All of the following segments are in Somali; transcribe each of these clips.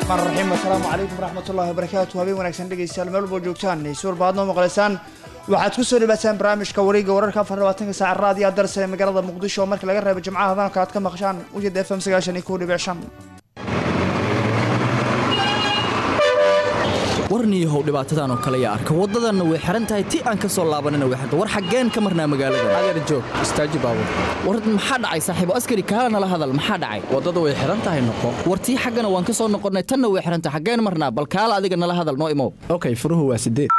raxmaan raxiim assalaamu calaykum waraxmatullahi wabarakaatu habeen wanaagsan dhegeystayaal meel walboo joogtaan si walba aad noo maqlaysaan waxaad ku soo dhawaataan barnaamijka wareega wararka afar labaatanka saaca raadiyo darse ee magaalada muqdisho oo marka laga reebo jimcaha hadalka aad ka maqshaan wajada f m sagaashan iyo kow dhibic shan warniyahow dhibaatadan oo kale yaa arka waddadanna way xihan tahay ti aan ka soo laabanina way xirta war xaggeen ka marnaa magaalada adeer joog istaaji baabur war maxaa dhacay saaxiibo askari kaala nala hadal maxaa dhacay waddada way xihan tahay noqo war tii xaggana waan ka soo noqonnay tanna way xihan tahay xaggeen marnaa bal kaala adiga nala hadal noo imow okay furuhu waa sideed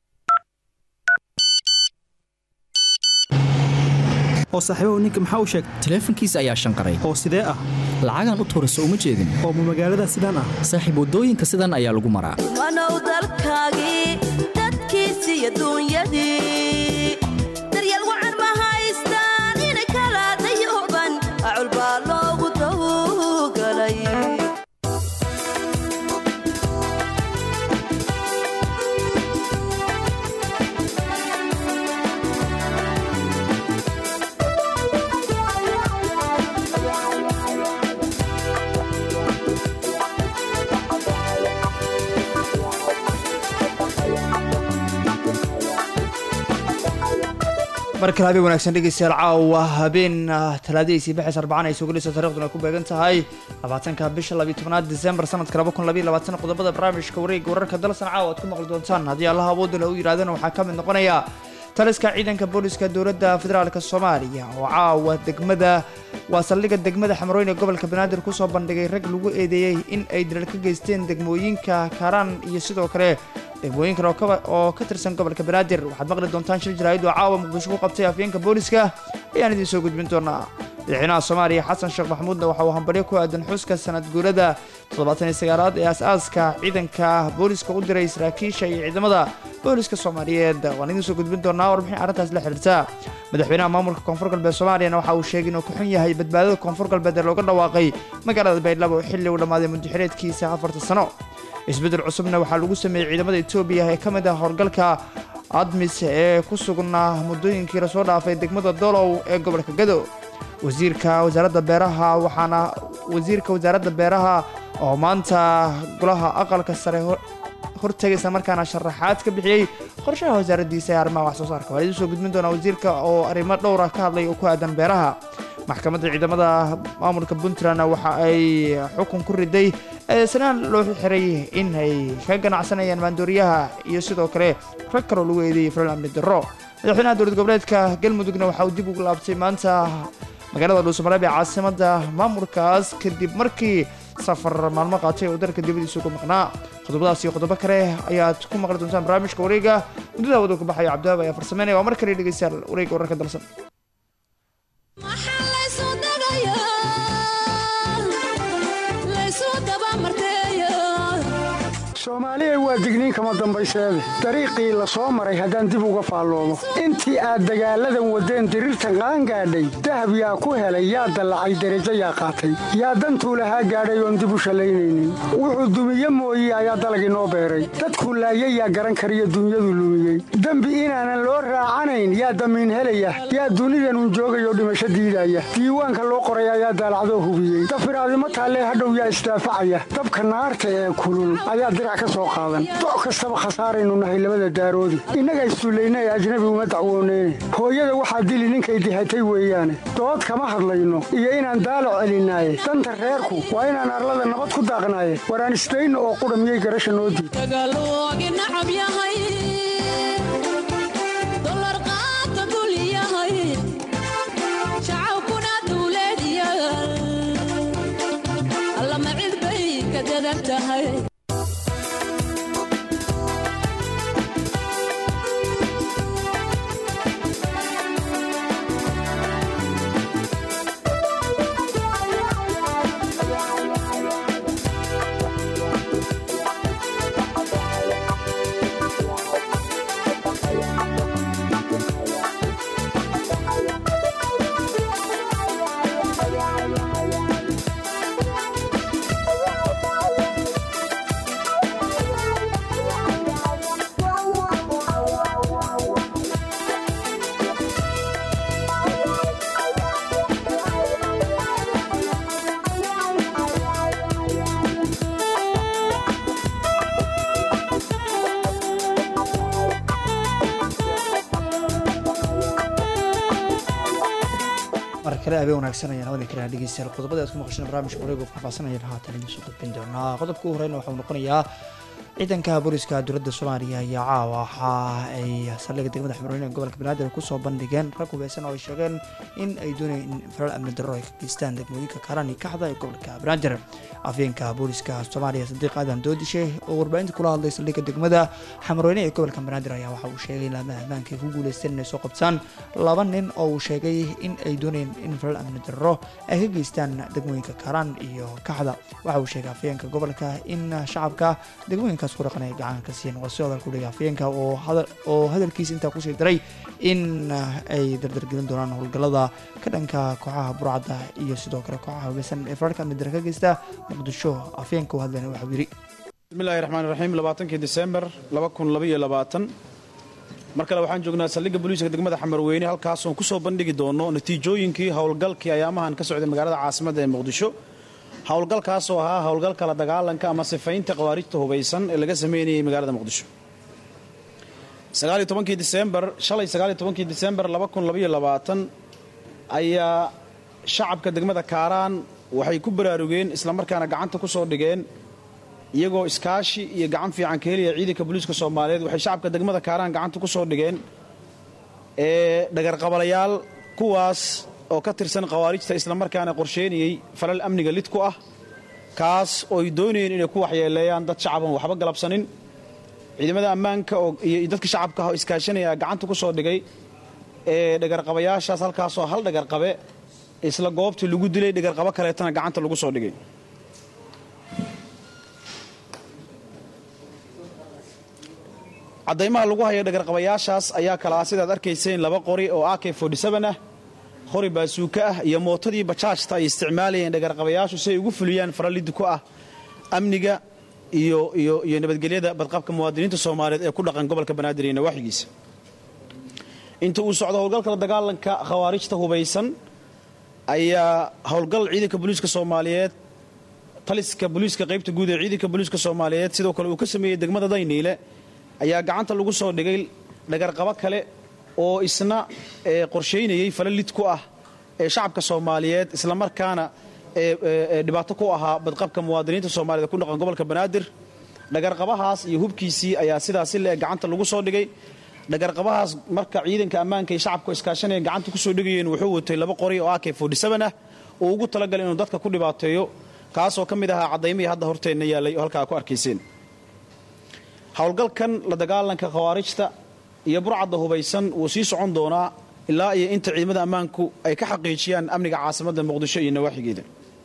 oo saaxiibahu ninka maxaa u sheegay taleefankiisa ayaa shanqaray oo sidee ah lacagaan u tuurayso uma jeedin oo ma magaalada sidaan ah saaxiib waddooyinka sidan ayaa lagu maraa wanow dalkaagii dadkiisi iyo duunyadii daryeel wacan ma haystaan inay kala dayuban acul baa loogu tawgalay mar kale habeen wanaagsan dhegeystayaal caawa habeen talaadadiisii bixis arbacaan ay soo gelayso taariikhduna ku beegan tahay labaatanka bisha labiyo tobnaad disembar sanadka laba kun labiyo labaatan qodobada barnaamijka wareega wararka dalsan caawa aad ku maqli doontaan haddii allaha awoodda u yidhahdana waxaa ka mid noqonaya taliska ciidanka booliska dowladda federaalk soomaaliya oo caawa degmada waa saldhigga degmada xamarooyn ee gobolka banaadir kusoo bandhigay rag lagu eedeeyey in ay dilal ka geysteen degmooyinka kaaraan iyo sidoo kale degmooyin kale oo ka tirsan gobolka banaadir waxaad maqli doontaan shir jaraa'id oo caawa muqdisho ku qabtay afyeenka booliska ayaan idiin soo gudbin doonaa madaxweynaha soomaaliya xasan sheekh maxamuudna waxa uu hambalyo ku aadan xuska sanad guurada toddobaatan iyo sagaalaad ee as-aaska ciidanka booliska u diray saraakiisha iyo ciidamada booliska soomaaliyeed waan idiin soo gudbin doonaa warbixin arrintaas la xiriirta madaxweynaha maamulka koonfur galbeed soomaaliyana waxa uu sheegay inuu ku xun yahay badbaadada koonfur galbeed ee looga dhawaaqay magaalada baydhabo oo xilli uu dhammaaday muddaxireedkiisa afarta sano isbeddel cusubna waxaa lagu sameeyey ciidamada etoobiya ee ka mid ah howlgalka admis ee ku sugnaa muddooyinkii lasoo dhaafay degmada dolow ee gobolka gado wasiirka wasaaradda beeraha waxaana wasiirka wasaaradda beeraha oo maanta golaha aqalka sare hortegaysa markaana sharaxaad ka bixiyey qorshaha wasaaraddiisa ee arrimaha wax soo saarka waa idiin soo gudbin doonaa wasiirka oo arrimo dhowra ka hadlay oo ku aadan beeraha maxkamadda ciidamada maamulka puntland waxa ay xukun ku riday eesanaan loo xiray in ay ka ganacsanayaan maandooriyaha iyo sidoo kale rag kaloo lagu eedeeyey falal amni darro madaxweynaha dowlad goboleedka galmudugna waxa uu dib ugu laabtay maanta magaalada dhuusamareeb ee caasimadda maamulkaas kadib markii safar maalmo qaatay oo dalka dibadiisa uga maqnaa qodobadaas iyo qodobo kale ayaad ku maqli doontaan barnaamijka wareega muddada waddanku baxayo cabdiwaab ayaa farsameynaya waa mar kale dhegeystayaal wareega wararka dalsan soomaaliyay waa digniin kama dambayseede dariiqii la soo maray haddaan dib uga faalloomo intii aad dagaalladan waddeen diriirtan qaangaadhay dahab yaa ku helay yaa dallacay derajo yaa qaatay yaa dantuu lahaa gaadhay oon dib u shallaynaynin wuxuu dumiye mooye ayaa dalagii noo beeray dadkuu laayay yaa garan kariyo dunyadu lumiyey dembi inaanan loo raacanayn yaa damiin helaya yaa dunidanun joogayoo dhimasho diidaya diiwaanka loo qoray ayaa daalacdoo hubiyey dafiraadimo taallee hadhow yaa isdaafacaya dabka naarta ee kulul ayaa doc kastaba khasaaraynu nahay labada daaroodi innaga issullayna ee ajnabi uma dacwooneyne hooyada waxaa dili ninkay dihatay weeyaane dood kama hadlayno iyo inaan daalac celinaaye danta reerku waa inaan arlada nabad ku daaqnaaye waraan isdayno oo qudha miyay garasha noo diid kale habeen wanaagsan ayaan hawada kale dhegeystayaal qodobada aad ku maqasheen barnaamijka wareega faahfaahsanayaan haatan idin soo gudbin doonaa qodobka ugu horeyna waxau noqonayaa ciidanka booliska dowladda soomaaliya ayaa caawa waxa ay saldhigga degmada xamroyn ee gobolka banaadir kusoo bandhigeen rag hubeysan oo ay sheegeen in ay doonayeen in falal amni darro ay ka geystaan degmooyinka kaaraan iyo kaxda ee gobolka banaadir afyeenka booliska soomaaliya sadiiq aadan doodishe oo warbaahinta kula hadlay saldhigga degmada xamroyne ee gobolka banaadir ayaa waxa uu sheegay laamaha ammaanka ay ku guuleysteen inay soo qabtaan laba nin oo uu sheegay in ay doonayeen in falal amni darro ay ka geystaan degmooyinka kaaraan iyo kaxda waxa uu sheegay afyeenka gobolka in shacabka degmooyinka ku dhaqan ay gacan ka siiyeen waa si hadal ku dhigay afyeenka oo hadalkiisa intaa kusii daray in ay dardargelin doonaan howlgallada ka dhanka kooxaha burcadda iyo sidoo kale kooxaha hubeysan ee fararka midara ka geysta muqdisho afyeenka u hadlayna waxau yidhi bismillahi raxmaan raxiim labaatankii disembar laba kun labaiyo labaatan mar kale waxaan joognaa saldhigga booliiska degmada xamarweyne halkaasoon ku soo bandhigi doono natiijooyinkii howlgalkii ayaamahan ka socday magaalada caasimadda ee muqdisho howlgalkaasoo ahaa howlgalka la dagaalanka ama sifaynta khawaarijta hubaysan ee laga sameynayay magaalada muqdisho disembar shalay sagaaliyotobankii disembar ayaa shacabka degmada kaaraan waxay ku baraarugeen islamarkaana gacanta ku soo dhigeen iyagoo iskaashi iyo gacan fiican ka helaya ciidanka booliiska soomaaliyeed waxay shacabka degmada kaaraan gacanta ku soo dhigeen ee dhagarqabalayaal kuwaas oo ka tirsan khawaarijta islamarkaana qorsheynayey falal amniga lid ku ah kaas oo ay doonayeen inay ku waxyeeleeyaan dad shacaban waxba galabsanin ciidamada ammaanka iyo dadka shacabka ah oo iskaashanaya gacanta ku soo dhigay ee dhagarqabayaashaas halkaasoo hal dhagarqabe isla goobtii lagu dilay dhagarqabo kaleetana gacanta lagu soo dhigay caddaymaha lagu hayo dhagarqabayaashaas ayaa kala ah sidaad arkayseen laba qori oo ak ah qori baasuuka ah iyo mootadii bajaajta ay isticmaalayeen dhagarqabayaashu si ay ugu fuliyaan faralidi ku ah amniga iyo iyo iyo nabadgelyada badqabka muwaadiniinta soomaaliyeed ee ku dhaqan gobolka banaadir iyo nawaaxigiisa inta uu socdo howlgalka la dagaalanka khawaarijta hubaysan ayaa howlgal ciidanka booliiska soomaaliyeed taliska booliiska qaybta guud ee ciidanka booliiska soomaaliyeed sidoo kale uu ka sameeyey degmada dayniile ayaa gacanta lagu soo dhigay dhagarqabo kale oo isna qorshaynayey fala lid ku ah ee shacabka soomaaliyeed islamarkaana dhibaato ku ahaa badqabka muwaadiniinta soomaaliyed ku dhaqan gobolka banaadir dhagarqabahaas iyo hubkiisii ayaa sidaasi le gacanta lagu soo dhigay dhagarqabahaas marka ciidanka ammaanka iyo shacabka iskaashanaya gacanta kusoo dhigayeen wuxuu watay laba qori oo ak ah oo ugu talagalay inuu dadka ku dhibaateeyo kaasoo ka mid ahaa caddaymihii hadda horteenna yaalay oo halkaa ku arkayseen howlgalkan la dagaalanka khawaarijta iyo burcadda hubaysan wuu sii socon doonaa ilaa iyo inta ciidamada ammaanku ay ka xaqiijiyaan amniga caasimadda muqdisho iyo nawaaxigeeda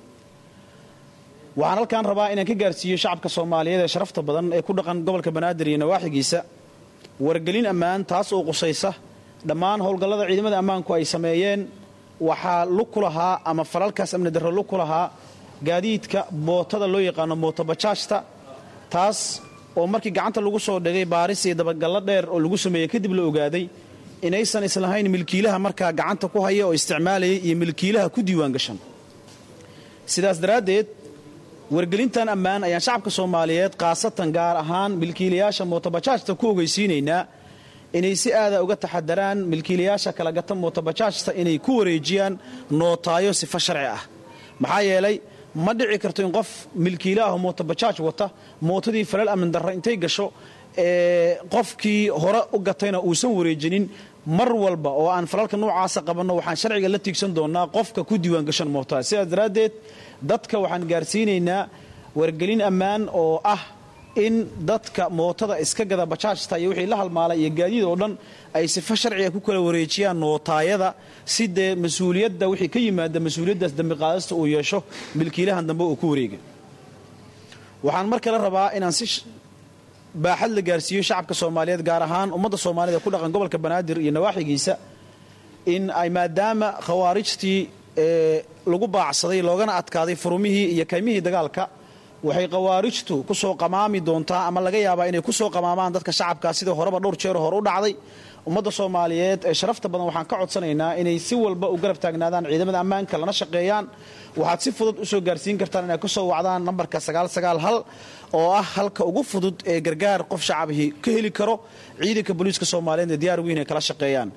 waxaan halkaan rabaa inaan ka gaarsiiyo shacabka soomaaliyeed ee sharafta badan ee ku dhaqan gobolka banaadir iyo nawaaxigiisa wargelin ammaan taas oo qusaysa dhammaan howlgallada ciidamada ammaanku ay sameeyeen waxaa lug ku lahaa ama falalkaas amni darro lug ku lahaa gaadiidka mootada loo yaqaano mootobajaajta taas oo markii gacanta lagu soo dhigay baaris iyo dabagallo dheer oo lagu sameeyey kadib la ogaaday inaysan islahayn milkiilaha markaa gacanta ku haya oo isticmaalayay iyo milkiilaha ku diiwaan gashan sidaas daraaddeed wargelintan ammaan ayaan shacabka soomaaliyeed khaasatan gaar ahaan milkiilayaasha mootobajaajta ku ogeysiinaynaa inay si aada uga taxadaraan milkiilayaasha kala gata mootobajaajta inay ku wareejiyaan nootaayo sifo sharci ah maxaa yeelay ma dhici karto in qof milkiilaaho mootobajaaj wata mootadii falal amni darra intay gasho ee qofkii hore u gatayna uusan wareejinin mar walba oo aan falalka noocaasa qabanno waxaan sharciga la tiigsan doonnaa qofka ku diiwaan gashan mootada sidaas daraaddeed dadka waxaan gaarsiinaynaa wargelin ammaan oo ah in dadka mootada iska gada bajaajta iyo wixii la halmaalay iyo gaadiid oo dhan ay sifo sharciga ku kala wareejiyaan nootaayada si dee mas-uuliyadda wixii ka yimaada mas-uuliyaddaas dambi qaadasta uu yeesho milkiilahan dambe uu ku wareega waxaan mar kale rabaa inaan si baaxad la gaarsiiyo shacabka soomaaliyeed gaar ahaan ummadda soomaaliyed ee ku dhaqan gobolka banaadir iyo nawaaxigiisa in ay maadaama khawaarijtii lagu baacsaday loogana adkaaday furumihii iyo kaymihii dagaalka waxay khawaarijtu ku soo qamaami doontaa ama laga yaabaa inay ku soo qamaamaan dadka shacabkaa sidii horeba dhowr jeer hore u dhacday ummadda soomaaliyeed ee sharafta badan waxaan ka codsanaynaa inay si walba u garab taagnaadaan ciidamada ammaanka lana shaqeeyaan waxaad si fudud u soo gaarsiin kartaan inay ka soo wacdaan nambarka sagaalsagaalhal oo ah halka ugu fudud ee gargaar qof shacabihii ka heli karo ciidanka booliiska soomaaliyeed ee diyaar weyn ay kala shaqeeyaan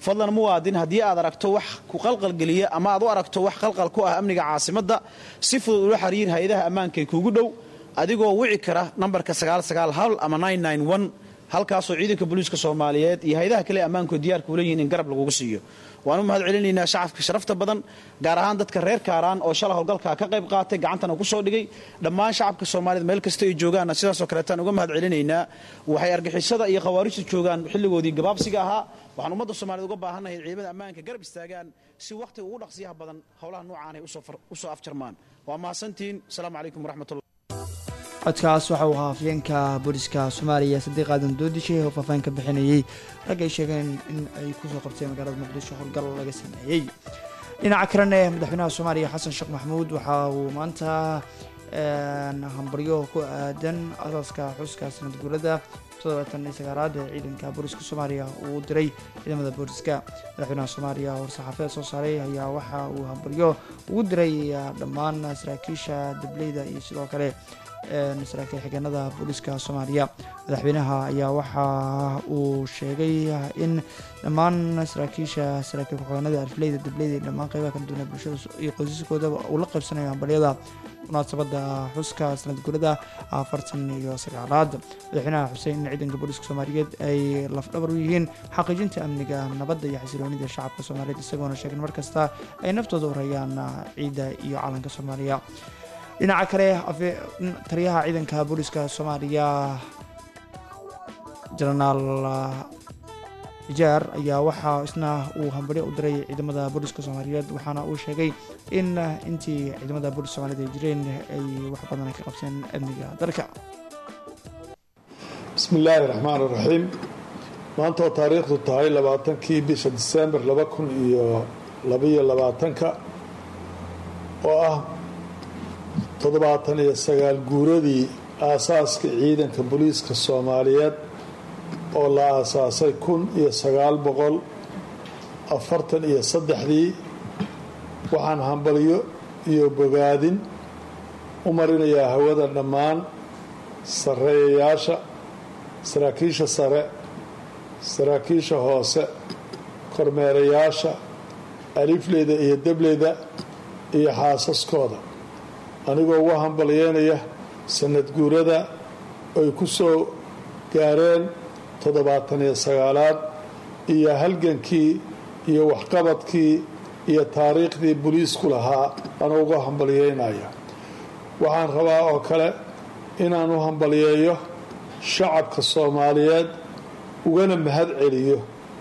fadlan muwaadin haddii aad aragto wax ku qalqalgeliya ama aad u aragto wax qalqal ku ah amniga caasimadda si fudud ula xiriir hay-adaha ammaanka ee kuugu dhow adigoo wici kara nambarka ama halkaasoo ciidanka booliiska soomaaliyeed iyo hay-adaha kale ammaanku diyaarka ula yihiin in garab lagugu siiyo waan u mahad celinaynaa shacabka sharafta badan gaar ahaan dadka reer kaaraan oo shala howlgalka ka qayb qaatay gacantana ku soo dhigay dhammaan shacabka soomaaliyed meel kasta ay joogaanna sidaasoo kaleetaan uga mahad celinaynaa waxay argixisada iyo khawaarijta joogaan xilligoodii gabaabsiga ahaa waxaan ummadda soomaaliyed uga baahannahay ciidamada ammaanka garab istaagaan si wakhtiga ugu dhaqsiyaha badan howlaha noocaan ay usoo afjarmaan waa mahadsantihiin asalaamu calaykum waraxmatullah codkaas waxa uu ahaa afyeenka booliska soomaaliya sadiiq aadan doodishe oo faahfaahin ka bixinayey rag ay sheegeen in ay kusoo qabteen magaalada muqdisho howlgal laga sameeyey dhinaca kalena madaxweynaha soomaaliya xasan sheekh maxamuud waxa uu maanta hambaryo ku aadan asaaska xuska sanad guurada toddobaatan iyo sagaalaad ee ciidanka booliska soomaaliya uu diray ciidamada booliska madaxweynaha soomaaliya war-saxaafeed soo saaray ayaa waxa uu hambaryo ugu diray dhammaan saraakiisha dableyda iyo sidoo kale saraakiil xigeenada booliska soomaaliya madaxweynaha ayaa waxa uu sheegay in dhammaan saraakiisha saraakiil ku-xigeenada arfleyda dableyda iyo dhammaan qeybaha kala duwan ee bulshada iyo qoysaskooda uu la qaybsanayo hambalyada munaasabada xuska sanad gurada afartan iyo sagaalaad madaxweynaha xuseen in ciidanka booliska soomaaliyeed ay lafdhabar u yihiin xaqiijinta amniga nabadda iyo xasiloonida shacabka soomaaliyeed isagoona sheegin markasta ay naftooda u rayaan ciidda iyo calanka soomaaliya dhinaca kale taliyaha ciidanka booliska soomaaliya jenaraal ijaar ayaa waxaa isna uu hambalyo u diray ciidamada booliska soomaaliyeed waxaana uu sheegay in intii ciidamada booliska soomaliyeed ay jireen ay wax badan ay ka qabseen amniga dalka bismi illaahi raxmaan raxiim maanta oo taariikhdu tahay labaatankii bisha disembar laba kun iyo labaiyo labaatanka oo ah toddobaatan iyo sagaal guuradii aasaaska ciidanka booliiska soomaaliyeed oo la aasaasay kun iyo sagaal boqol afartan iyo saddexdii waxaan hambalyo iyo bogaadin u marinayaa hawada dhammaan sarreeyayaasha saraakiisha sare saraakiisha hoose kormeerayaasha alifleyda iyo debleyda iyo xaasaskooda anigoo uga hambalyeynaya sanad guurada ay ku soo gaareen toddobaatan iyo sagaalaad iyo halgankii iyo waxqabadkii iyo taariikhdii boliisku lahaa anuu uga hambalyeynaya waxaan rabaa oo kale inaan u hambalyeeyo shacabka soomaaliyeed ugana mahad celiyo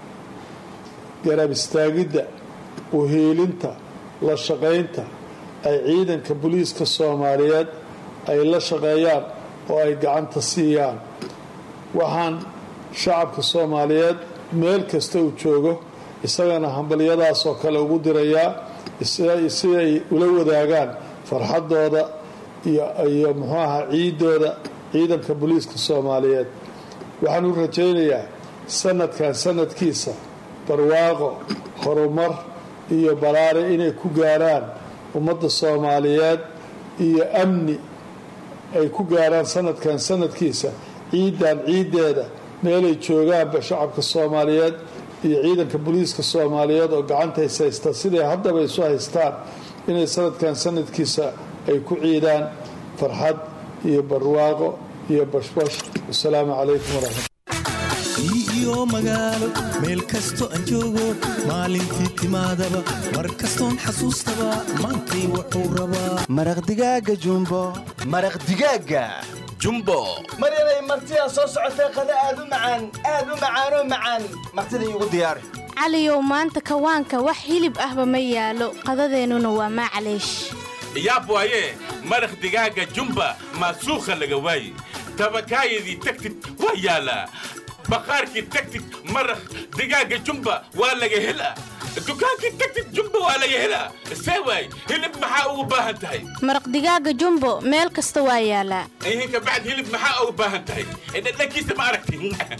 garab istaagidda uhiilinta la shaqaynta ay ciidanka booliiska soomaaliyeed ay la shaqeeyaan oo ay gacanta siiyaan waxaan shacabka soomaaliyeed meel kasta uu joogo isagana hambalyadaas oo kale ugu dirayaa si ay ula wadaagaan farxaddooda iyo muxuu ahaa ciidooda ciidanka booliiska soomaaliyeed waxaan u rajaynayaa sanadkan sanadkiisa barwaaqo horumar iyo balaare inay ku gaaraan ummadda soomaaliyeed iyo amni ay ku gaaraan sanadkan sanadkiisa ciidan ciiddeeda meelay joogaanba shacabka soomaaliyeed iyo ciidanka booliiska soomaaliyeed oo gacanta is haysta siday haddaba isu haystaan inay sanadkan sanadkiisa ay ku ciidaan farxad iyo barwaaqo iyo bashbash wasalaamu calaykum waraxmat iyo magaalo meel kasto aan joogo maalintii timaadaba mar kastoon xasuustaba maantay wuxuu rabaa maraq digaaga jumbo maraq digaaga jumbo mar inay martidaa soo socotay qada aad u macaan aad u macaanoo macaan martida iigu diyaari caliyow maanta kawaanka wax hilib ahba ma yaalo qadadeennuna waa maclaysh yaab waaye maraq digaaga jumba maasuukha laga waaye tabakaayadii tagtid waa yaalaa baqaarkii tagtid maraq digaaga jumba waa laga helaa dukaankii tagtid jumba waa laga helaa see waay hilib maxaa ugu baahan tahay maraq digaaga jumbo meel kasta waa yaalaa ihinka bacd hilib maxaa ugu baahan tahay dhadhankiisa ma aragti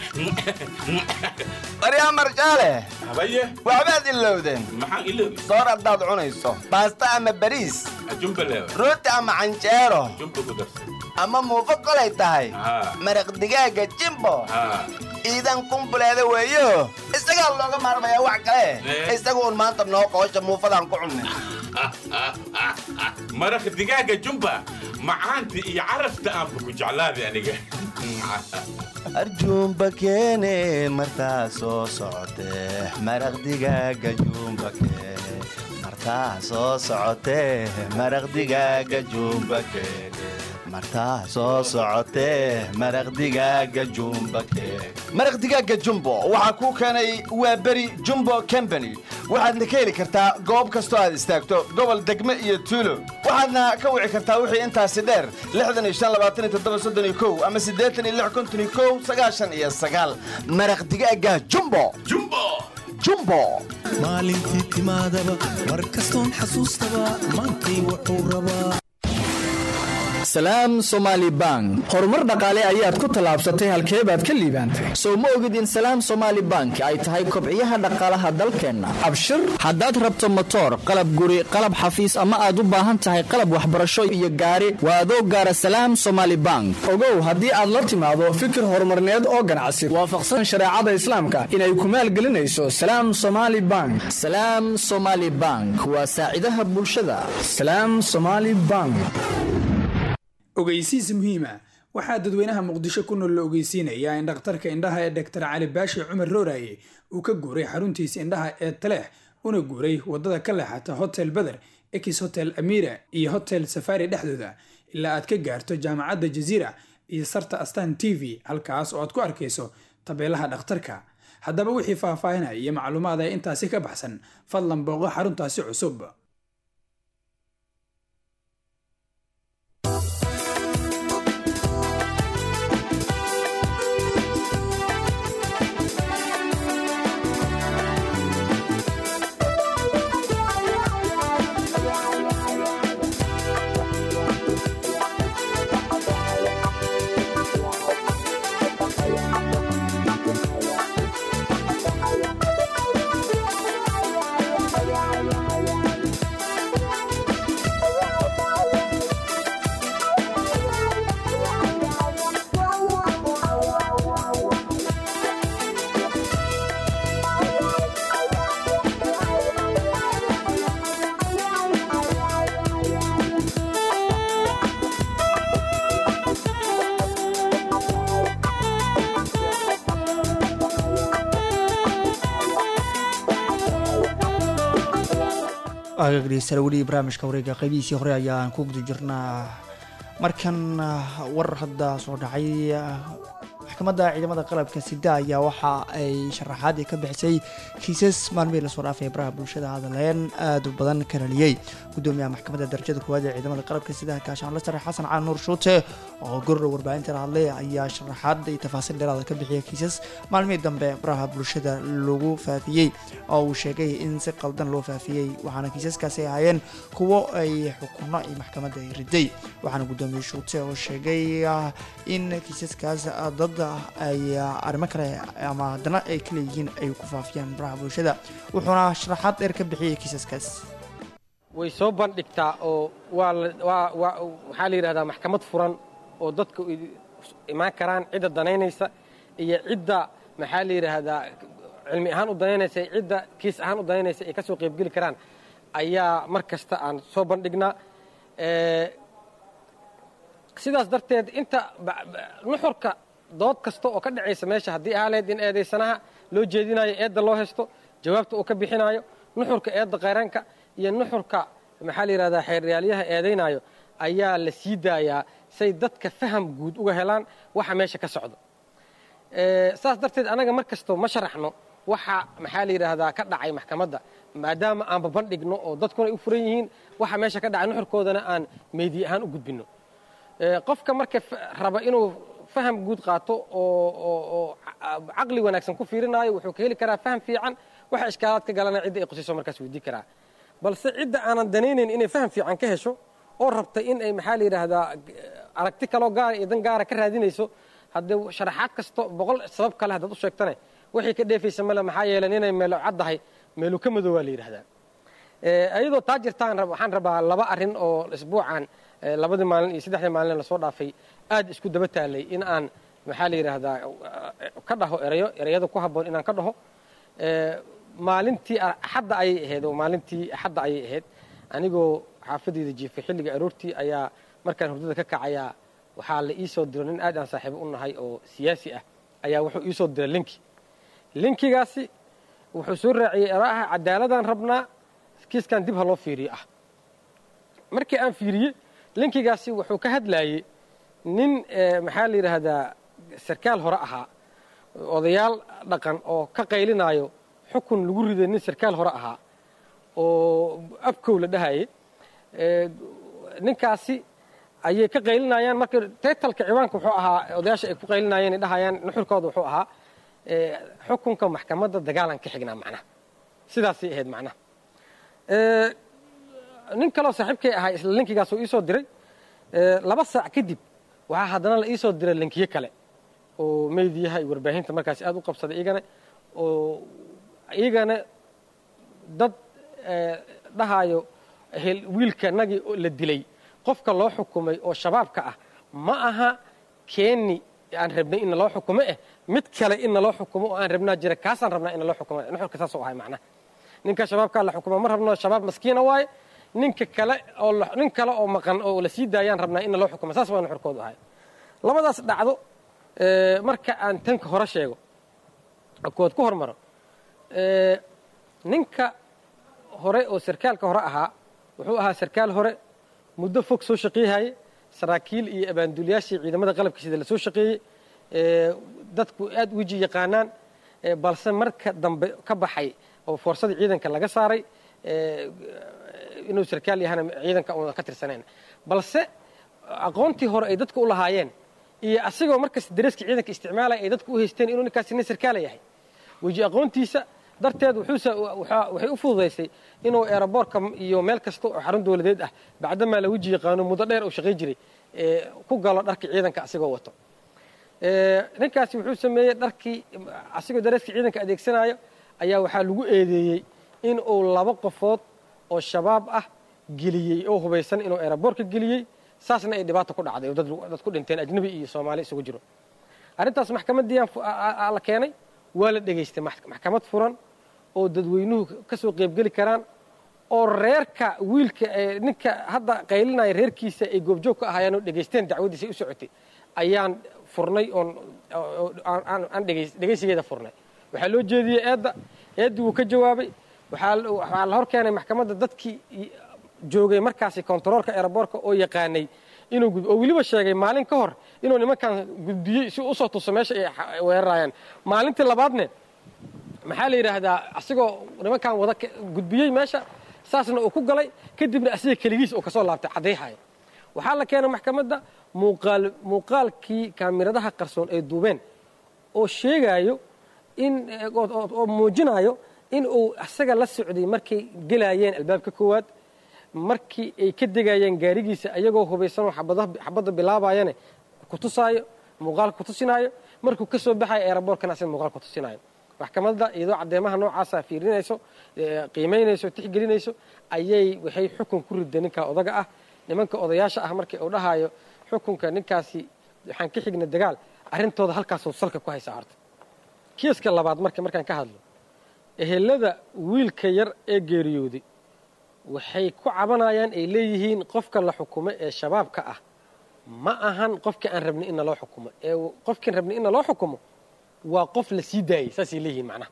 baryaa marjaale habaye waxbaad ilowdeen maxaan ilowday soor haddaad cunayso baasta ama bariis jumba leewa rooti ama canjeero jumba ku darsan ama muufo kolay tahay Haa. maraq digaaga jimbo haa ciidan kumbuleeda weeyo isagaa looga maarmayaa wax kale isaga uun maanta noo qoosha muufadaan ku cunnin maraq digaaga jumba macaanta iyo carafta aanba ku jeclaaday aniga arjuumba keene martaa soo socotee maraq digaaga juumba keene martaa soo socotee maraq digaaga juumba keene martaa soo socotee maraq digaaga jumba keene maraq digaaga jumbo waxaa kuu keenay waa beri jumbo combany waxaadna ka heli kartaa goob kastoo aad istaagto gobol degme iyo tuulo waxaadna ka wici kartaa wixii intaasi dheer ama maraq digaaga jumbo jumbo maalintii timaadaba mar kastoon xasuustaba maantay wuxuu rabaa salaam somaali bank horumar dhaqaale ayaad ku tallaabsatay halkee baad ka liibaantay soo ma ogid in salaam somaali bank ay tahay kobciyaha dhaqaalaha dalkeenna abshir haddaad rabto motoor qalab guri qalab xafiis ama aad u baahan tahay qalab waxbarasho iyo gaari waa adoo gaara salaam somaali bank ogow haddii aad la timaado fikir horumarneed oo ganacsi waafaqsan shareecada islaamka inay ku maalgelinayso salaam somaali bank salaam somaali bank waa saacidaha bulshada salaam somaali bank ogeysiis muhiima waxaa dadweynaha muqdisho ku nool la ogeysiinayaa in dhakhtarka indhaha ee doktor cali baashi cumar rooraye uu ka guuray xaruntiisa indhaha ee taleex una guuray wadada ka leexata hotel beder ex hotel amira iyo hotel safari dhexdooda ilaa aad ka gaarto jaamacadda jaziira iyo sarta astan t v halkaas oo aad ku arkayso tabeelaha dhakhtarka haddaba wixii faahfaahinaya iyo macluumaad ee intaasi ka baxsan fadlan booqo xaruntaasi cusub agagdheysala weli barnaamijka wareega qaybihiisii hore ayaan ku guda jirnaa markan war hadda soo dhacay maxkamadda ciidamada qalabka sida ayaa waxa ay sharaxaadii ka bixisay kiisas maalmihii lasoo dhaafay baraha bulshada hadaleen aad u badan ka raliyey gudoomiyaha maxkamadda darajada koowaad ee ciidamada qalabka sida gaashaan lasare xasan cali nuur shuute oo gordhow warbaahinta la hadlay ayaa sharaxaad iyo tafaasiil dheeraada ka bixiyay kiisas maalmihii dambe baraha bulshada lagu faafiyey oo uu sheegay in si qaldan loo faafiyey waxaana kiisaskaasi ahaayeen kuwo ay xukuno iyo maxkamadda ay riday waxaana gudoomiye shuute oo sheegay in kiisaskaas dad ay arrimo kale ama haddana ay ka leeyihiin ay ku faafiyaan baraha bulshada wuxuuna sharaxaad dheer ka bixiyay kiisaskaas way soo bandhigtaa oo waa waxaa la yidhahdaa maxkamad furan oo dadku imaan karaan cidda danaynaysa iyo cidda maxaa la yidhaahdaa cilmi ahaan u danaynaysa iyo cidda kiis ahaan u danaynaysa ay ka soo qaybgeli karaan ayaa mar kasta aan soo bandhignaa sidaas darteed inta nuxurka dood kasta oo ka dhacaysa meesha haddii aaleed in eedaysanaha loo jeedinayo eedda loo haysto jawaabta uu ka bixinayo nuxurka eedda qayranka iyo nuxurka maxaa la yidhahdaa xeeryaalyaha eedaynayo ayaa la sii daayaa say dadka faham guud uga helaan waxa meesha ka socda saas darteed anaga mar kasto ma sharaxno waxa maxaa la yidhaahdaa ka dhacay maxkamadda maadaama aan babandhigno oo dadkuna ay u furan yihiin waxa meesha ka dhacay nuxurkoodana aan meediye ahaan u gudbinno qofka marka raba inuu faham guud qaato oo caqli wanaagsan ku fiirinaayo wuxuu ka heli karaa faham fiican waxa ishkaalaad ka galana cidda ay qusiso markaas weydii karaa balse cidda aanan danaynayn inay faham fiican ka hesho oo rabta in ay maxaa la yidhaahdaa aragti kaloo gaara iyo dan gaara ka raadinayso haddee sharaxaad kasto boqol sabab kale haddaad u sheegtane waxay ka dheefaysa male maxaa yeelen inay meelo caddahay meelu ka madoobaa la yidhahdaa iyadoo taa jirtaan waxaan rabaa laba arrin oo isbuucan labadii maalin iyo saddexdii maalin lasoo dhaafay aad isku daba taalay in aan maxaa la yidhaahdaa ka dhaho erayo ereyada ku habboon inaan ka dhaho maalintii axadda ayay ahayd oo maalintii axadda ayay ahayd anigoo xaafadeyda jiifay xilliga aroortii ayaa markaan hurdada ka kacayaa waxaa la ii soo diro nin aad aan saaxiibo u nahay oo siyaasi ah ayaa wuxuu ii soo diray linki linkigaasi wuxuu soo raaciyey eraha cadaaladaan rabnaa kiiskan dib ha loo fiiriyo ah markii aan fiiriyey linkigaasi wuxuu ka hadlayey nin maxaa la yidhaahdaa sarkaal hore ahaa odayaal dhaqan oo ka qaylinaayo xukun lagu riday nin sarkaal hore ahaa oo abkow la dhahayay ninkaasi ayay ka qaylinayaan marka taytalka ciwaanka wuxuu ahaa odayaasha ay ku qaylinayeen ay dhahayaan nuxurkooda wuxuu ahaa xukunka maxkamadda dagaalan ka xignaa macnaha sidaasay ahayd macnaha nin kaloo saaxiibkay ahaa isla linkigaas uu iisoo diray laba saac kadib waxaa haddana la iisoo diray linkiyo kale oo meydiyaha iyo warbaahinta markaasi aad u qabsaday iyagana oo iyagana dad dhahaayo wiilka nagii la dilay qofka loo xukumay oo shabaabka ah ma aha keeni aan rabnay in naloo xukumo eh mid kale in naloo xukumo oo aan rabnaa jira kaasaan rabnaa in naloo xukumo nuxurka saasoo ahay macnaha ninka shabaabkaa la xukuma ma rabno shabaab maskiina waaye ninka kale oo nin kale oo maqan oo la sii daayaan rabnaa in naloo xukumo saas waa nuxurkoodu ahay labadaas dhacdo marka aan tanka hore sheego kood ku hormaro ninka hore oo sarkaalka hore ahaa wuxuu ahaa sarkaal hore muddo fog soo shaqeeyahaye saraakiil iyo abaanduliyaashii ciidamada qalabka sida la soo shaqeeyey dadku aad weji yaqaanaan balse marka dambe ka baxay oo foorsadii ciidanka laga saaray inuu sarkaal yahana ciidanka una ka tirsanayn balse aqoontii hore ay dadku u lahaayeen iyo asigoo markas dareeskii ciidanka isticmaalaya ay dadku u haysteen inuu ninkaasi nin sarkaala yahay weji aqoontiisa darteed waxay u fududaysay inuu eeraboorka iyo meel kasta oo xarun dowladeed ah bacdamaa la weji yaqaano muddo dheer uu shaqay jiray ku galo dharkii ciidanka asigoo wato ninkaasi wuxuu sameeyey dharkii asigoo dareeskii ciidanka adeegsanayo ayaa waxaa lagu eedeeyey in uu laba qofood oo shabaab ah geliyey oo hubaysan inuu eeraboorka geliyey saasna ay dhibaato ku dhacday oo dad ku dhinteen ajnabi iyo soomaali isugu jiro arrintaas maxkamaddii la keenay waa la dhegaystay maxkamad furan oo dadweynuhu ka soo qaybgeli karaan oo reerka wiilka ninka hadda qaylinaya reerkiisa ay goobjoog ka ahaayeen oo dhegaysteen dacwaddiisa u socotay ayaan furnay oon aan dhegaysigeeda furnay waxaa loo jeediyey eedda eeddii wuu ka jawaabay waxaa la hor keenay maxkamadda dadkii joogay markaasi kontaroolka eeraboorka oo yaqaanay inuu oo weliba sheegay maalin ka hor inuu nimankan gudbiyey si usoo tuso meesha ay weerarayaan maalintii labaadne maxaa la yidhaahdaa asigoo nimankan wada gudbiyey meesha saasna uu ku galay kadibna asiga keligiis uu kasoo laabtay caddayhaya waxaa la keenay maxkamadda muuqaal muuqaalkii kaamiradaha qarsoon ay duubeen oo sheegaayo in oo muujinayo in uu asaga la socday markay gelayeen albaabka koowaad markii ay ka degayeen gaarigiisa ayagoo hubaysanoo xabadda bilaabayane kutusaayo muuqaalka kutusinaayo markuu ka soo baxayo eeraboorkana asiga muuqaal kutusinayo maxkamadda iyadoo caddeemaha noocaasa fiirinayso qiimaynayso tixgelinayso ayay waxay xukun ku riday ninkaa odaga ah nimanka odayaasha ah markii uu dhahayo xukunka ninkaasi waxaan ka xigna dagaal arrintooda halkaasuu salka ku haysaa horta kiiska labaad marka markaan ka hadlo ehelada wiilka yar ee geeriyooday waxay ku cabanayaan ay leeyihiin qofka la xukumo ee shabaabka ah ma ahan qofkii aan rabnay in naloo xukumo ee qofkiin rabnay in naloo xukumo waa qof la sii daayey saasay leeyihiin macnaha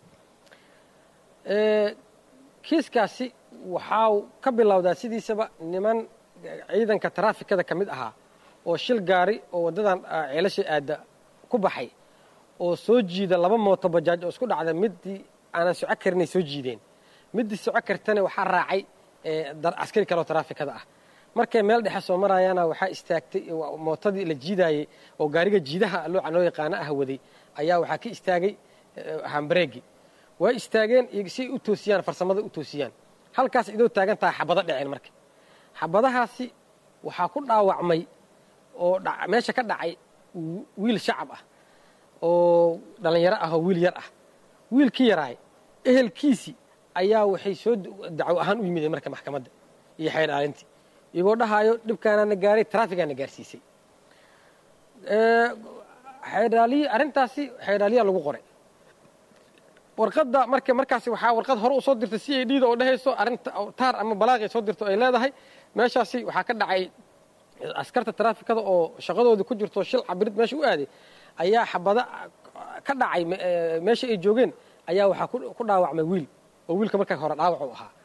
kiiskaasi waxaa ka bilowdaa sidiisaba niman ciidanka taraafikada ka mid ahaa oo shil gaari oo waddadan ceelasha aadda ku baxay oo soo jiida laba mooto bajaaj oo isku dhacda middii aanan soco karinay soo jiideen middii soco kartana waxaa raacay askari kaleoo taraafikada ah markay meel dhexe soo marayaana waxaa istaagtay mootadii la jiidaayey oo gaariga jiidaha looca loo yaqaano ah waday ayaa waxaa ka istaagay hambareegi way istaageen si ay u toosiyaan farsamada u toosiyaan halkaas idoo taagan tahay xabado dhaceen marka xabadahaasi waxaa ku dhaawacmay oo meesha ka dhacay wiil shacab ah oo dhallinyaro ah oo wiil yar ah wiilkii yaraay ehelkiisii ayaa waxay soo dacwo ahaan u yimideen marka maxkamadda iyo xeer aalintii iyagoo dhahaayo dhibkaanaana gaaray taraafigaana gaarsiisay xeedhaaliyi arrintaasi xeedhaaliyaa lagu qoray warqadda marka markaasi waxaa warqad hore u soo dirtay c a d da oo dhehayso arrinta taar ama balaaqay soo dirto ay leedahay meeshaasi waxaa ka dhacay askarta taraafikada oo shaqadoodii ku jirto shil cabirid meesha u aaday ayaa xabada ka dhacay meesha ay joogeen ayaa waxaa ku dhaawacmay wiil oo wiilka markaa hore dhaawac u ahaa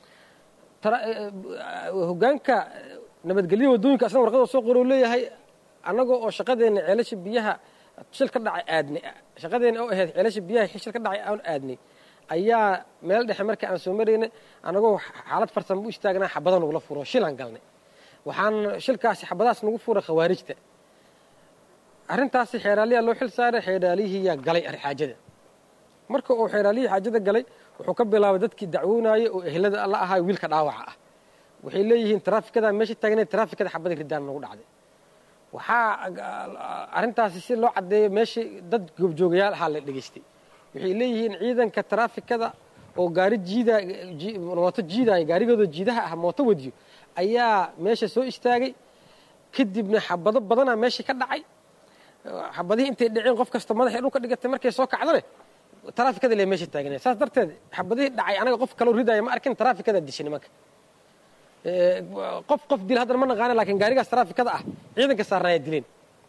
hogaanka nabadgelya waddooyinka asna warqada soo qoro leeyahay annagoo oo shaqadeenna ceelasha biyaha shil ka dhacay aadnay shaqadeenna oo ahayd ceelasha biyaha shil ka dhacay aan aadnay ayaa meel dhexe markii aan soo maraynay annagoo xaalad farsamo u istaagnaa xabada nagula furo shilaan galnay waxaan shilkaasi xabadahaas nagu furay khawaarijta arrintaasi xeeraaliyaa loo xil saaray xeeraalihiyaa galay xaajada marka uu xeeraalihii xaajada galay wuxuu ka bilaabay dadkii dacwoonayay oo ehlada la ahaa wiilka dhaawaca ah waxay leeyihiin taraafikada meesha taagneed taraafikada xabada ridaan nagu dhacday waxaa arrintaasi si loo caddeeyo meeshii dad goobjoogayaal ahaa la dhegaystay waxay leeyihiin ciidanka taraafikada oo gaari jiida mooto jiidaya gaarigooda jiidaha ah mooto wadiyo ayaa meesha soo istaagay kadibna xabado badanaa meesha ka dhacay xabadihii intay dhaceen qof kasta madaxay dhulka dhigatay markay soo kacdane taraafikada le meesha taaganaya saas darteed xabadihii dhacay anaga qof kaloo ridaya ma arkin taraafikada dishay nimanka qof qof dil haddana ma naqaana lakin gaarigaas taraafikada ah ciidanka saarnaaya dileen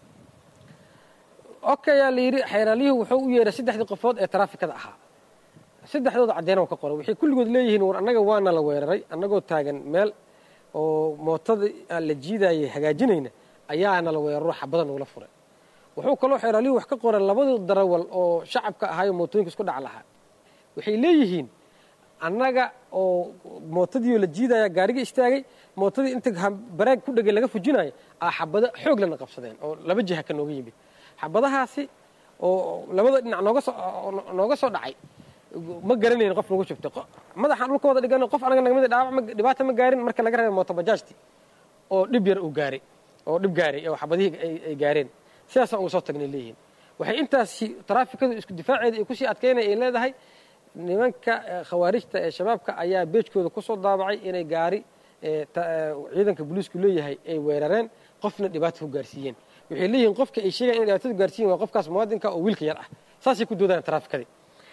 okayaa la yidhi xeeraaliyuhu wuxuu u yeedhay saddexdii qofood ee taraafikada ahaa saddexdooda caddeena ka qoray waxay kulligood leeyihiin war annaga waana la weeraray annagoo taagan meel oo mootada aan la jiidayay hagaajinayna ayaana la weeraro xabada nagula furay wuxuu kaloo xeeraaliyuhu wax ka qoray labadii darawal oo shacabka ahaayo mootooyinka isku dhac lahaa waxay leeyihiin annaga oo mootadiioo la jiidaya gaariga istaagay mootadii inta baraag ku dhegay laga fujinayo aa xabado xoog lana qabsadeen oo laba jiha ka nooga yimid xabadahaasi oo labada dhinac nooga soo nooga soo dhacay ma garanayn qof nagu jubtay madaxaan dhulka wada dhigan qof anaga nagamid dhaawac dhibaata ma gaarin marka laga reebay mooto bajaajti oo dhib yar uu gaaray oo dhib gaaray oo xabadihii ay gaareen sidaasaan uga soo tagnay leeyihiin waxay intaasi taraafikadu isku difaaceeda ay kusii adkaynaya ay leedahay nimanka khawaarijta ee shabaabka ayaa beejkooda ku soo daabacay inay gaari ciidanka booliisku leeyahay ay weerareen qofna dhibaato ku gaarsiiyeen waxay leeyihiin qofka ay sheegayan inay dhibaatada gaarsiiyen waa qofkaas muwaadinka oo wiilka yar ah saasay ku doodaan taraafikadii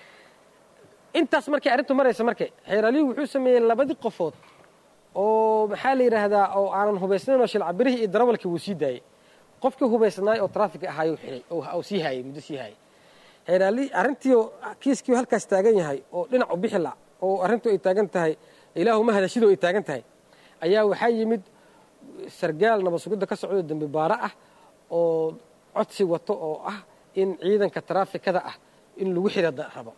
intaas markay arrintu maraysa marka xeeraaliyuhu wuxuu sameeyey labadii qofood oo maxaa la yidhaahdaa oo aanan hubaysnayn oo shilcabirihii iyo darawalkii wuu sii daayey qofkii hubaysnaay oo traafika ahaayuu xiray oo sii haayay muddo sii haayay xeeraali arrintii kiiskii halkaas taagan yahay oo dhinac u bixi la oo arrintu ay taagan tahay ilaahuma hadashidoo ay taagan tahay ayaa waxaa yimid sargaal nabad sugidda ka socdo dembi baaro ah oo codsi wato oo ah in ciidanka taraafikada ah in lagu xira rabo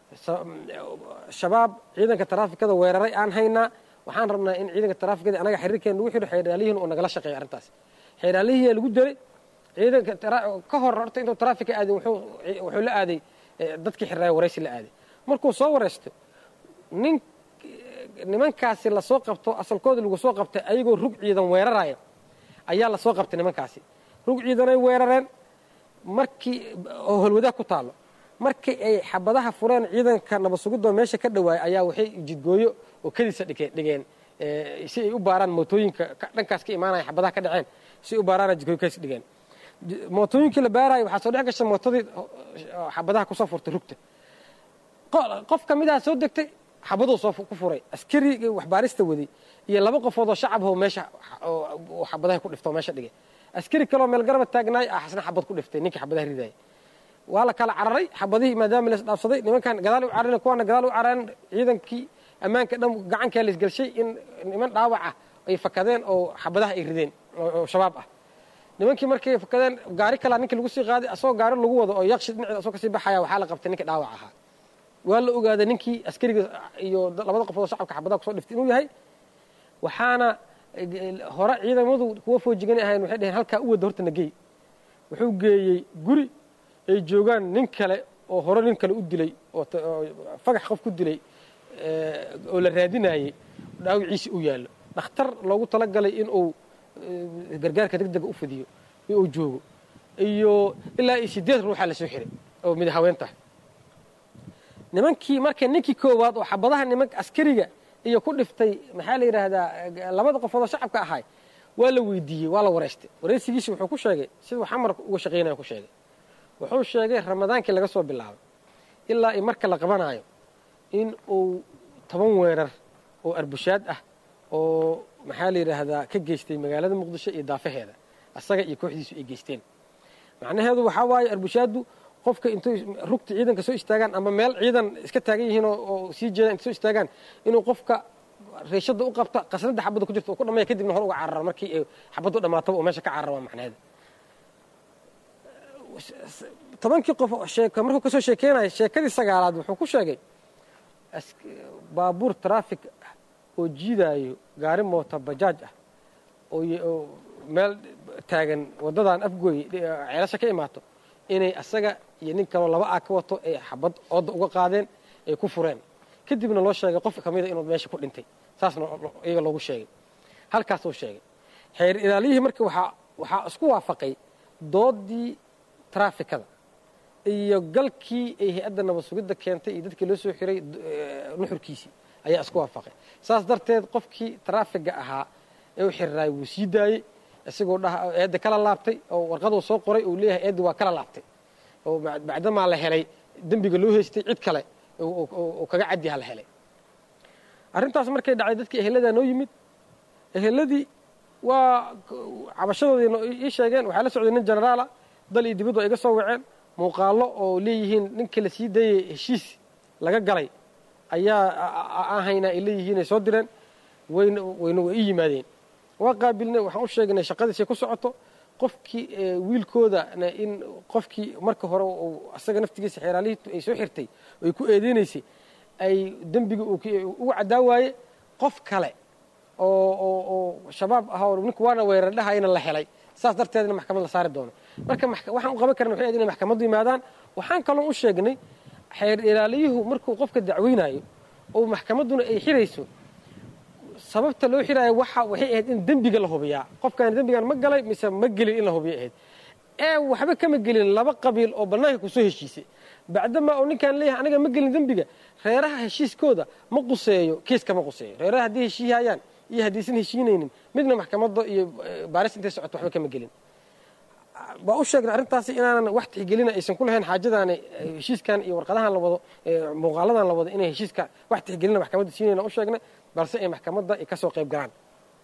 shabaab ciidanka taraafikada weeraray aan haynaa waxaan rabnaa in ciidanka taraafikada anaga xiriirkeen lagu xidho xeeraaliyihin oo nagala shaqeeyo arrintaas xeeraalihiyaa lagu diray ciidanka ka hor horta intuu taraafika aadin wuxuu la aaday dadkii xirraaya waraysi la aaday markuu soo waraysto nin nimankaasi lasoo qabto asalkooda lagu soo qabtay ayagoo rug ciidan weeraraya ayaa lasoo qabtay nimankaasi rug ciidanay weerareen markii oo holwadaag ku taallo markii ay xabadaha fureen ciidanka nabad sugidoo meesha ka dhawaayay ayaa waxay jidgooyo oo kadiisa dhigeen si ay u baaraan mootooyinka dhankaas ka imaanaya xabadaha ka dhaceen si ay u baaraana jidgooyo kadis dhigeen mootooyinkii la baaraayo waxaa soo dhex gashay mootadii xabadaha kusoo furtay rugta qof ka midaha soo degtay xabaduu soo ku furay askarigii waxbaarista waday iyo laba qofood oo shacabho meesha xabadaha ku dhiftoo meesha dhigay askari kaleoo meel garaba taagnaay ah xasna xabad ku dhiftay ninkii xabadaha ridaya waa la kala cararay xabadihii maadaama la isdhaafsaday nimankan gadaal u carareen kuwana gadaal u carareen ciidankii ammaanka dhan gacankaa la isgelshay in niman dhaawac ah ay fakadeen oo xabadaha ay rideen oo shabaab ah nimankii markay fakadeen gaari kalaa ninkii lagu sii qaaday asagoo gaari lagu wado oo yaqshi dhinaceeda asoo kasii baxaya waxaa la qabtay ninkii dhaawac ahaa waa la ogaaday ninkii askariga iyo labada qofood oo shacabka xabadaha kusoo dhiftay inuu yahay waxaana hore ciidamadu kuwa foojigan ahayn waxay dhaheen halkaa u wada horta nagey wuxuu geeyey guri ay joogaan nin kale oo hore nin kale u dilay oo fagax qof ku dilay oo la raadinayey dhaawiciisi u yaallo dhakhtar loogu talagalay in uu gargaarka degdega u fidiyo uu joogo iyo ilaa iyo sideed ruuxa la soo xiray oo mid haween tahay nimankii marka ninkii koowaad oo xabadaha niman askariga iyo ku dhiftay maxaa la yidhaahdaa labada qofood oo shacabka ahay waa la weydiiyey waa la wareystay wareysigiisi wuxuu ku sheegay siduu xamar uga shaqaynaya ku sheegay wuxuu sheegay ramadaankii laga soo bilaabay ilaa i marka la qabanayo in uu toban weerar oo arbushaad ah oo maxaa la yidhaahdaa ka geystay magaalada muqdisho iyo daafaheeda asaga iyo kooxdiisu ay geysteen macnaheedu waxaa waaye arbushaaddu qofka intay rugta ciidanka soo istaagaan ama meel ciidan iska taagan yihiin oo sii jeedaan intay soo istaagaan inuu qofka reeshada u qabta qasnada xabadda ku jirta uu ku dhamaya kadibna hor uga carara markii ay xabaddu dhammaataba uu meesha ka carara waa macnaheeda tobankii qof sheeka markuu kasoo sheekeynaya sheekadii sagaalaad wuxuu ku sheegay baabuur traffic ah oo jiidaayo gaari moota bajaaj ah oo meel taagan waddadan afgooy ceelasha ka imaato inay asaga iyo nin kaloo laba aa ka wato ay xabad ooda uga qaadeen ay ku fureen kadibna loo sheegay qof kamida inuu meesha ku dhintay saasna iyaga loogu sheegay halkaasuu sheegay xeer ilaaliyihii marka waxaa waxaa isku waafaqay doodii trafikada iyo galkii ay hay-adda nabad sugidda keentay iyo dadkii loo soo xiray nuxurkiisii ayaa isku waafaqay saas darteed qofkii trafiga ahaa ee u xiriraay wuu sii daayey isagoo dhaha eedda kala laabtay oo warqaduu soo qoray uu leeyahay eeddi waa kala laabtay oo bacdamaa la helay dembiga loo haystay cid kale oo kaga cadyaha la helay arrintaas markay dhacday dadkii eheladaa noo yimid eheladii waa cabashadoodii ii sheegeen waxaa la socday nin generaala dal iyo dibaddu ay iga soo waceen muuqaallo oo leeyihiin ninka la sii dayay heshiis laga galay ayaa aan haynaa ay leeyihiin ay soo direen wayna wayna way ii yimaadeen waa qaabilnay waxaan u sheegnay shaqadiisay ku socoto qofkii wiilkoodana in qofkii marka hore asaga naftigiisa xeeraalihii ay soo xirtay oo ay ku eedeynaysay ay dembiga uga caddaa waaye qof kale oo oo oo shabaab ah oo ninku waana weerardhahayna la helay saas darteedna maxkamad la saari doono marka waxaan u qaban karna waxay ahayd inay maxkamaddu yimaadaan waxaan kaloo u sheegnay xeer ilaaliyuhu markuu qofka dacweynayo oo maxkamadduna ay xirayso sababta loo xiraayo waxa waxay ahayd in dembiga la hubiyaa qofkaan dembigan ma galay mise ma gelin in la hubiya ahayd ee waxba kama gelin laba qabiil oo bannaanka kusoo heshiisay bacdama oo ninkaan leeyahay aniga ma gelin dembiga reeraha heshiiskooda ma quseeyo kiiska ma quseeyo reeraha haddii heshiihayaan iyo haddaysan heshiinaynin midna maxkamadda iyo baaris intay socoto waxba kama gelin waa u sheegnay arrintaasi inaanan wax tixgelina aysan ku lahayn xaajadaani heshiiskan iyo warqadahan la wado muuqaaladan la wado inay heshiiska wax tixgelina maxkamadda siinayna u sheegnay balse ay maxkamadda ay ka soo qayb galaan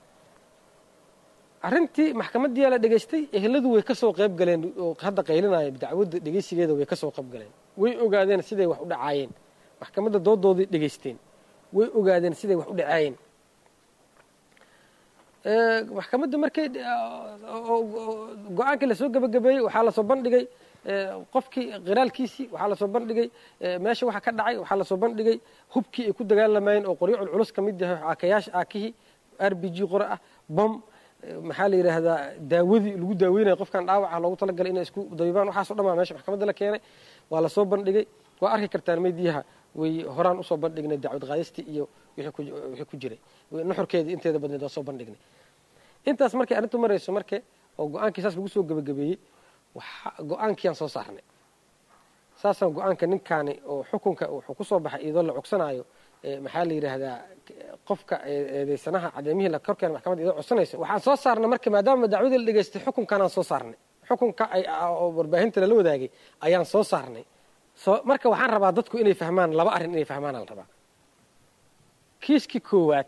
arrintii maxkamaddiyaa la dhegaystay eheladu way ka soo qayb galeen oo hadda qaylinaya dacwadda dhegaysigeeda way ka soo qayb galeen way ogaadeen siday wax u dhacaayeen maxkamadda doodoodii dhegaysteen way ogaadeen siday wax u dhacaayeen maxkamadda markay go-aankii lasoo gebagabeeyey waxaa lasoo bandhigay qofkii qiraalkiisii waxaa lasoo bandhigay meesha waxa ka dhacay waxaa lasoo bandhigay hubkii ay ku dagaalamayeen oo qoryo culculus ka mid yahay aakayaasha aakihii r b g qore ah bom maxaa la yidhaahdaa daawadii lagu daaweynaya qofkan dhaawaca loogu talagalay inay isku dabibaan waxaaso dhan baa meesha maxkamadda la keenay waa lasoo bandhigay waa arki kartaan meediyaha way horaan usoo bandhignay dacwad qaadistii iyo wixii ku jiray nuxurkeedii inteeda badneed waa soo bandhignay intaas markay arrintu marayso marke oo go-aankii saas lagu soo gebagabeeyey go-aankiiyaan soo saarnay saasaan go-aanka ninkaani oo xukunka wuxuu ku soo baxay iyadoo la cogsanaayo maxaa la yidhaahdaa qofka eedeysanaha cadeemihii la korkeena maxkamadda iyadoo codsanayso waxaan soo saarnay marka maadaama dacwadii la dhegaystay xukunkanaan soo saarnay xukunka oo warbaahinta lala wadaagay ayaan soo saarnay marka waxaan rabaa dadku inay fahmaan laba arrin inay fahmaanaa la rabaa kiiskii koowaad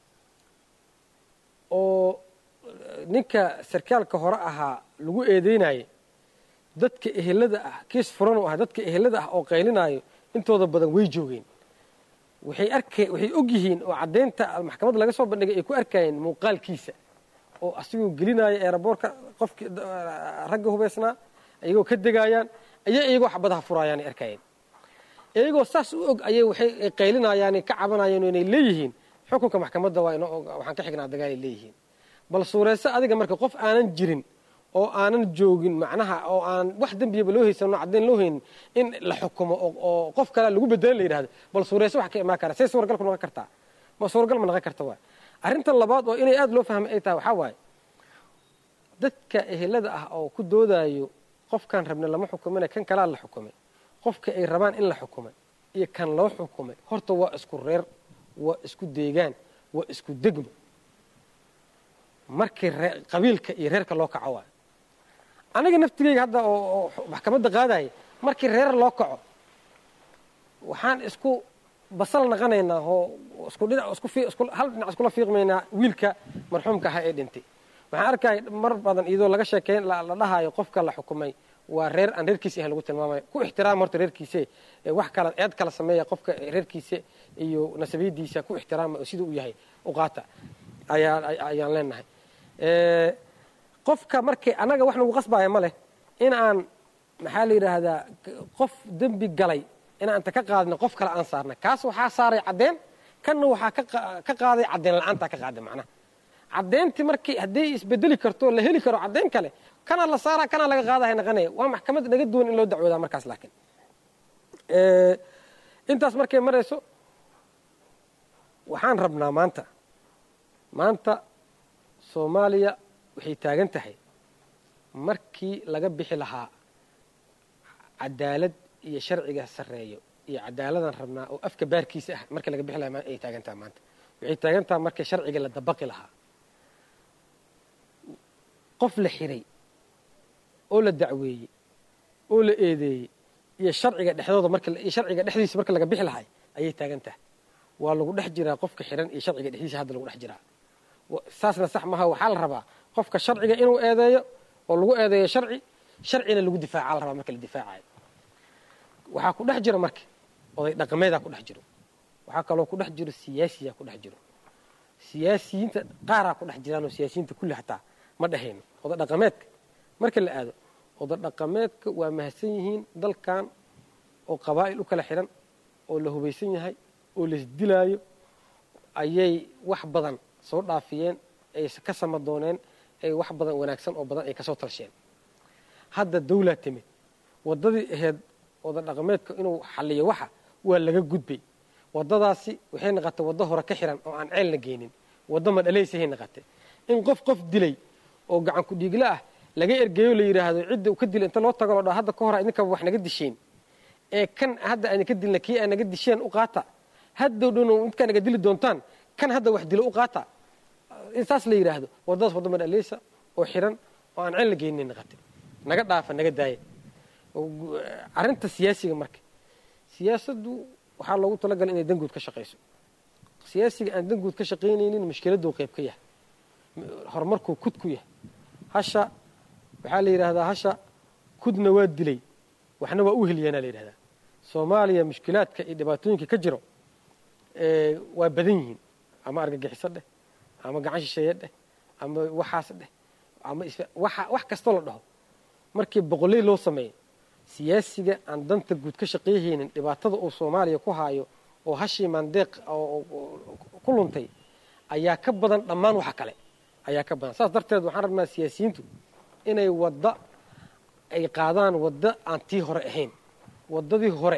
oo ninka sarkaalka hore ahaa lagu eedeynaayo dadka ehelada ah kiis furan u ah dadka ehelada ah oo qaylinaayo intooda badan way joogeen waxay arka waxay og yihiin oo caddaynta maxkamadda laga soo bandhigay ay ku arkayeen muuqaalkiisa oo asigoo gelinaayo eeraboorka qofkii ragga hubaysnaa iyagoo ka degaayaan ayay iyagoo xabadaha furaayaan ay arkayeen iyagoo saas u og ayay waxay qaylinayaan ka cabanayeen inay leeyihiin xukunka maxkamadda waa inoo waxaan ka xignaa dagaalay leeyihiin bal suureyso adiga marka qof aanan jirin oo aanan joogin macnaha oo aanan wax dembiyaba loo haysanoo caddayn loo haynin in la xukumo oo qof kale lagu bedelan la yidhahdo bal suureyso wax ka imaan kara say suuragal ku noqon kartaa ma suuragal ma noqon karta waay arrinta labaad oo inay aada loo fahmay ay tahay waxaa waaye dadka ehelada ah oo ku doodayo qofkaan rabna lama xukumina kan kalaa la xukumay qofka ay rabaan in la xukumay iyo kan loo xukumay horta waa isku reer waa isku deegaan waa isku degmo markii qabiilka iyo reerka loo kaco waayo aniga naftigeyga hadda oo oo maxkamadda qaadaya markii reer loo kaco waxaan isku basal naqanaynaa oo isku dhinac isku fi isku hal dhinac iskula fiiqmaynaa wiilka marxuumka ahaa ee dhintay waxaan arkaya mar badan iyadoo laga sheekeyn la la dhahayo qofka la xukumay waa reer aan reerkiisa ahayn lagu tilmaamayo ku ixtiraam horta reerkiise ee wax kala eed kala sameeya qofka reerkiisa iyo nasabiyadiisa ku ixtiraama oo sida uu yahay u qaata ayaa ayaan leenahay Eh, qofka markay annaga wax nagu qasbaya ma leh in aan maxaa la yidhaahdaa qof dembi galay inaan inta ka qaadno qof kale aan saarnay kaas waxaa saaray caddeen kanna waxaa ka qa- ka qaaday caddeen la'aantaa ka qaaday macnaha caddeyntii markii haddii isbedeli karto la heli karo caddeyn kale kana la saaraa kana laga qaadahay naqanaya waa maxkamad naga duwan in loo dacwoodaa markaas laakiin Eh, intaas markay marayso waxaan rabnaa maanta maanta soomaaliya waxay taagan tahay markii laga bixi lahaa cadaalad iyo sharciga sarreeyo iyo cadaaladaan rabnaa oo afka baarkiisa ah markii laga bixi lahaa ma- ay taagan tahay maanta waxay taagan tahay markii sharciga la dabaqi lahaa qof la xiray oo la dacweeyey oo la eedeeyey iyo sharciga dhexdooda marka iyo sharciga dhexdiisa marka laga bixi lahay ayay taagan tahay waa lagu dhex jiraa qofka xiran iyo sharciga dhexdiisa hadda lagu dhex jiraa wa- saasna sax maha waxaa la rabaa qofka sharciga inuu eedeeyo oo lagu eedeeyo sharci sharcina lagu difaaca la rabaa marka la difaacayo waxaa ku dhex jira marka oday dhaqameedaa ku dhex jiro waxaa kaloo ku dhex jiro siyaasiyaa ku dhex jiro siyaasiyiinta qaaraa ku dhex jiraan oo siyaasiyiinta kulli hataa ma dhehayno oday dhaqameedka marka la aado oday dhaqameedka waa mahadsan yihiin dalkan oo qabaa'il u kala xiran oo la hubaysan yahay oo laisdilaayo ayay wax badan soo dhaafiyeen ay ka samadooneen ay wax badan wanaagsan oo badan ay kasoo talsheen hadda dawlaa timid waddadii ahayd oda dhaqameedka inuu xalliyo waxa waa laga gudbay waddadaasi waxay naqatay waddo hore ka xiran oo aan ceelna geynin waddo madhalaysahay naqatay in qof qof dilay oo gacan ku dhiigla ah laga ergeeyo la yidhaahdo cidda uu ka dilay inta loo tago loo dhaho hadda ka hor idinkaba wax naga disheen ee kan hadda aan ka dilna kii aan naga disheen u qaata haddow dhowna midkaa naga dili doontaan kan hadda wax dilo u qaata in saas la yidhaahdo waddadaas waddo madhalaysa oo xiran oo aan ceel la geynin naqatay naga dhaafa naga daaya arrinta siyaasiga marka siyaasaddu waxaa loogu talagalay inay danguud ka shaqayso siyaasiga aan danguud ka shaqaynaynin mushkiladuu qayb ka yahay horumarkuu kud ku yahay hasha waxaa la yidhaahdaa hasha kudna waa dilay waxna waa u heliyaanaa la yidhahdaa soomaaliya mushkilaadka iyo dhibaatooyinka ka jiro ee, waa badan yihiin ama argagixiso dheh ama gacan shisheeye dheh ama waxaas dheh ama is- waxa wax kastoo la dhaho markii boqoley loo sameeyo siyaasiga aan danta guud ka shaqayhaynin dhibaatada uu soomaaliya ku haayo oo hashii maandeeq oo- oo- oo ku luntay ayaa ka badan dhammaan waxa kale ayaa ka badan saas darteed waxaan rabnaa siyaasiyiintu inay wadda ay qaadaan wadda aan tii hore ahayn waddadii hore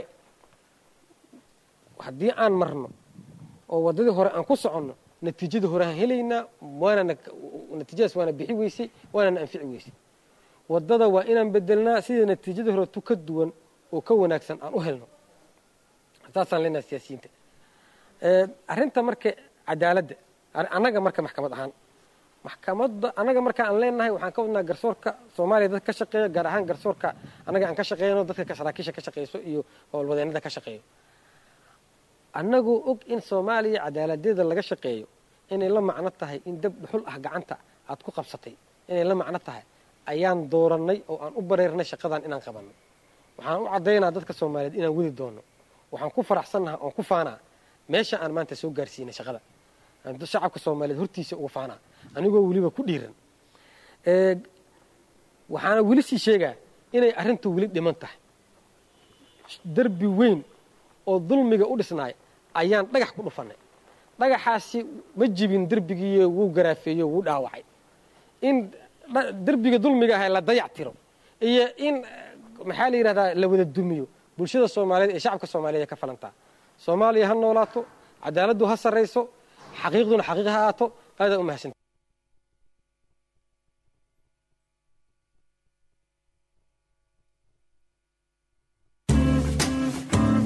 haddii aan marno oo waddadii hore aan ku soconno natiijadii hore aan helaynaa waanana natiijadaas waana bixi weysay waanana anfici weysay waddada waa inaan bedelnaa sida natiijadii hore tu ka duwan oo ka wanaagsan aan u helno saasaan leenaha siyaasiyiinta Eh, arrinta marka cadaaladda ar- annaga marka maxkamad ahaan maxkamadda annaga marka aan leenahay waxaan ka wadnaa garsoorka soomaaliya dadka ka shaqeeya gaar ahaan garsoorka annaga aan ka shaqeeyno dadka ka- saraakiisha ka shaqeyso iyo howlwadeennada ka shaqeeyo annagoo og in soomaaliya cadaaladeeda laga shaqeeyo inay la macno tahay in dab dhuxul ah gacanta aad ku qabsatay inay la macno tahay ayaan doorannay oo aan u bareernay shaqadan inaan qabanno waxaan u caddaynaa dadka soomaaliyeed inaan wadi doono waxaan ku faraxsannaha oon ku faanaa meesha aan maanta soo gaarsiinay shaqada aan dad- shacabka soomaaliyeed hortiisa uga faanaa anigoo weliba ku dhiiran Ee, waxaana weli sii sheegaa inay arrintu weli dhiman tahay derbi weyn oo dulmiga u dhisnaay ayaan dhagax ku dhufannay dhagaxaasi ma jibin derbigiiyo wuu garaafeeyo wuu dhaawacay in dha- derbiga dulmiga ahay la dayac tiro iyo in eh, maxaa la yidhahdaa la wada dumiyo bulshada soomaaliyeed ee shacabka soomaaliyeed ee ka falantaa soomaaliya ha noolaato cadaaladdu ha sarrayso xaqiiqduna xaqiiq ha aato aadaa u mahadsan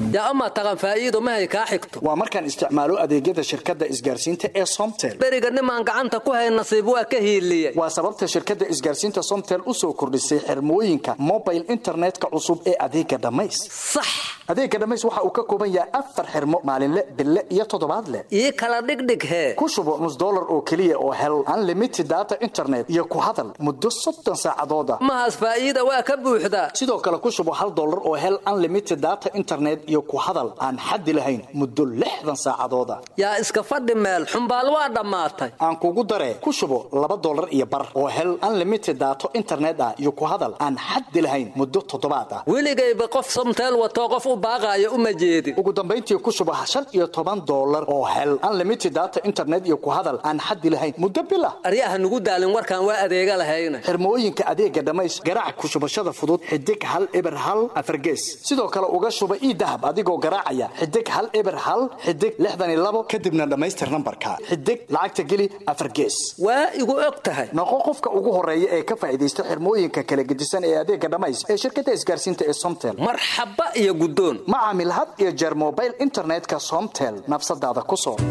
yaa amaa taqan faa'iido mahay kaa xigto waa markaan isticmaalo adeegyada shirkadda isgaarsiinta ee somtel beriga nimaan gacanta ku hay nasiib waa ka hiiliye waa sababta shirkadda isgaarsiinta somtel u soo kordhisay xirmooyinka mobile internetka cusub ee adeega dhammays sax adeega dhammays waxa uu ka kooban yahay afar xirmo maalinle bille iyo toddobaadle ii kala dhigdhig hee ku shubo nus dollar oo keliya oo hel unlimited data internet iyo ku hadal muddo soddon saacadooda mahaas faa'iida waa ka buuxdaa sidoo kale ku shubo hal dollar oo hel unlimited data internet iyo ku hadal aan xaddi lahayn muddo lixdan saacadooda yaa iska fadhi meel xumbaal waa dhammaatay aan kugu daree ku shubo laba dollar iyo bar oo hel unlimited daato internet ah iyo ku hadal aan xaddi lahayn muddo toddobaad ah weligayba qof somteel watoo qof u baaqaayo uma jeedin ugu dambayntii ku shubo shan iyo toban dollar oo hel unlimited data internet iyo ku hadal aan xaddi lahayn muddo bil ah aryaha nugu daalin warkaan waa adeega lahayna xirmooyinka adeega dhammays garaac ku shubashada fudud xidig hal eber hal afargees sidoo kale uga shuba ii dahab adigoo garaacaya xidig hal eber hal xidig lixdan iyo labo kadibna dhammaystir nambarka xidig lacagta geli afargees waa igu og tahay noqo qofka ugu horeeya ee ka faa'iidaysta xirmooyinka kala gedisan ee adeega dhammays ee shirkadda isgaarsiinta ee somtel marxaba iyo guddoon ma caamil had iyo jeer mobile internetka somtel nafsadaada ku soo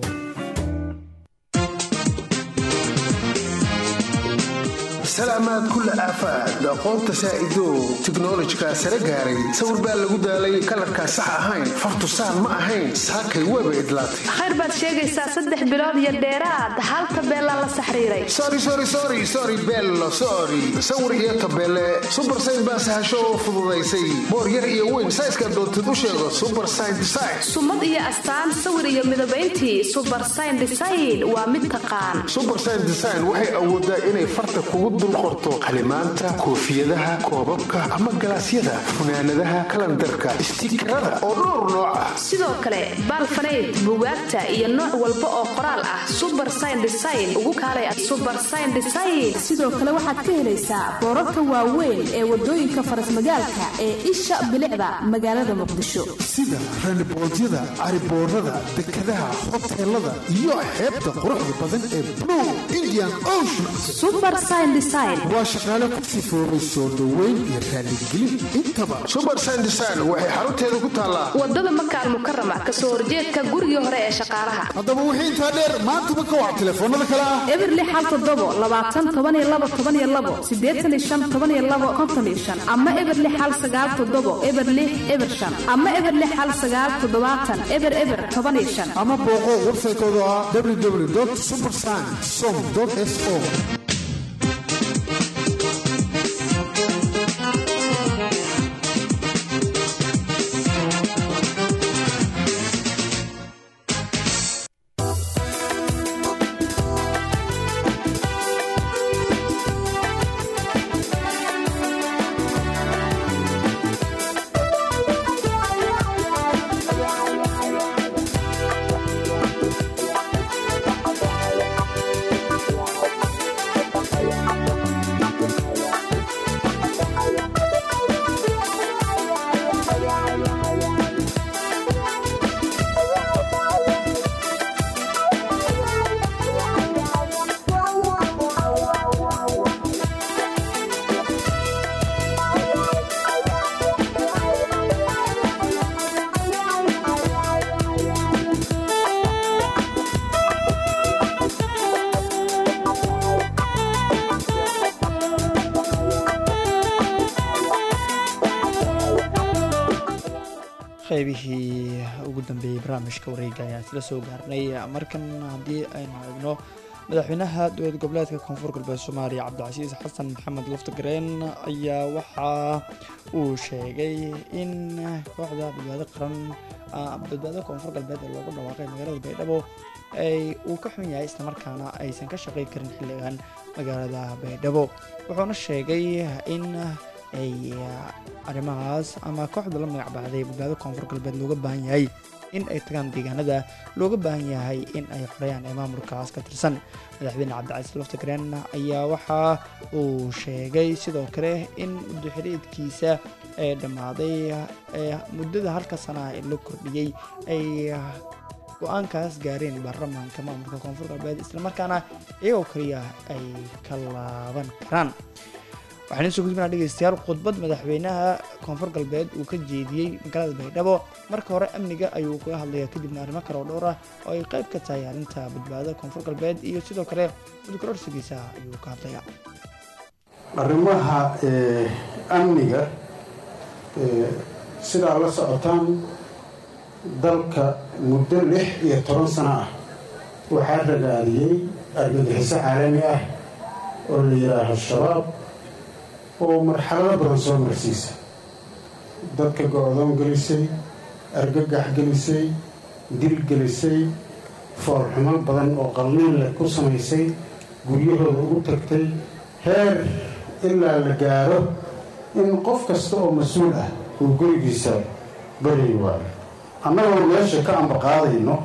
salaamaad kulla aafaad aqoonta saa'idow tiknolojikaa sare gaaray sawir baa lagu daalay kalarkaa sax ahayn fartusaan ma ahayn saakay weeba idlaatay khayr baad sheegaysaa saddex bilood iyo dheeraad hal tabeelaa la saxriiray sori sori sori sori bello sori sawir iyo tabeele subar sayn baa sahasho oo fududaysay boor yar iyo weyn sayska doontid u sheego subar sayn design sumad iyo astaan sawir iyo midabayntii subar sayn design waa mid taqaan subar sayn design waxay awoodaa inay farta kugu dul qorto qalimaanta koofiyadaha koobabka ama galaasyada funaanadaha kalandarka istiikarada oo dhowr nooc ah sidoo kale baalfanayd bugaagta iyo nooc walba oo qoraal ah subar sayn design ugu kaalay subar sayn design sidoo kale waxaad ka helaysaa boorarka waaweyn ee wadooyinka farasmagaalka ee isha bilicda magaalada muqdisho sida raniboodyada cariboorada dekadaha hoteelada iyo xeebta quruxda badan ee blue indian ocean waa shaqaale ku sifoobay soo dhoweyn iyo raaligelin intaba subar sandesign waxay xarunteeda ku taallaa wadada makaal mukarama kasoo horjeedka gurigii hore ee shaqaalaha haddaba wixii intaa dheer maantaba ka wac telefoonada kale ah eberli xal todobo labaatan toban iyo labo toban iyo labo siddeetan iyo shan toban iyo labo konton iyo shan ama eberli xal sagaal todobo eberli eber shan ama eberli xal sagaal toddobaatan eber eber toban iyo shan ama booqo websaytooda ah www subersign som s o qaybihii ugu dambeeyey barnaamijka wareega ayaan isla soo gaarnay markan haddii aynu eegno madaxweynaha dowlad goboleedka koonfur galbeed soomaaliya cabdicasiis xasan maxamed laftagareen ayaa waxa uu sheegay in kooxda badbaado qaran badbaado koonfur galbeed ee loogu dhawaaqay magaalada baydhabo ay uu ka xun yahay islamarkaana aysan ka shaqay karin xilligan magaalada baydhabo wuxuuna sheegay in ay arrimahaas ama kooxda la magac baxday badbaado koonfur galbeed looga baahan yahay in ay tagaan deegaanada looga baahan yahay in ay xoreyaan ee maamulkaas ka tirsan madaxweyne cabdicasiis laftagreen ayaa waxa uu sheegay sidoo kale in muddoxiriidkiisa ee dhammaaday ee muddada halka sana ee la kordhiyey ay go-aankaas gaareen baarlamaanka maamulka koonfur galbeed islamarkaana iyagoo kaliya ay ka laaban karaan waxaan idiin soo gudbinaa dhegeystayaal khudbad madaxweynaha koonfur galbeed uu ka jeediyey magaalada baydhabo marka hore amniga ayuu kaga hadlayaa kadibna arrimo kale oo dhowr ah oo ay qayb ka tahay arrinta badbaadada koonfur galbeed iyo sidoo kale mudkororsigiisa ayuu ka hadlayaa arrimaha eh, amniga eh, sidaa la socotaan dalka muddo lix iyo toban sano ah waxaa ragaadiyey argagixiso caalami ah oo la yidhaaho shabaab oo marxalado badan soo marsiisa dadka go-doon gelisay argagax gelisay dil gelisay foolxumo badan oo qalniin leh ku samaysay guryahooda ugu tagtay heer ilaa la gaaro in qof kasta oo mas-uul ah uu gurigiisa baryi waayo annagoo meesha ka ambaqaadayno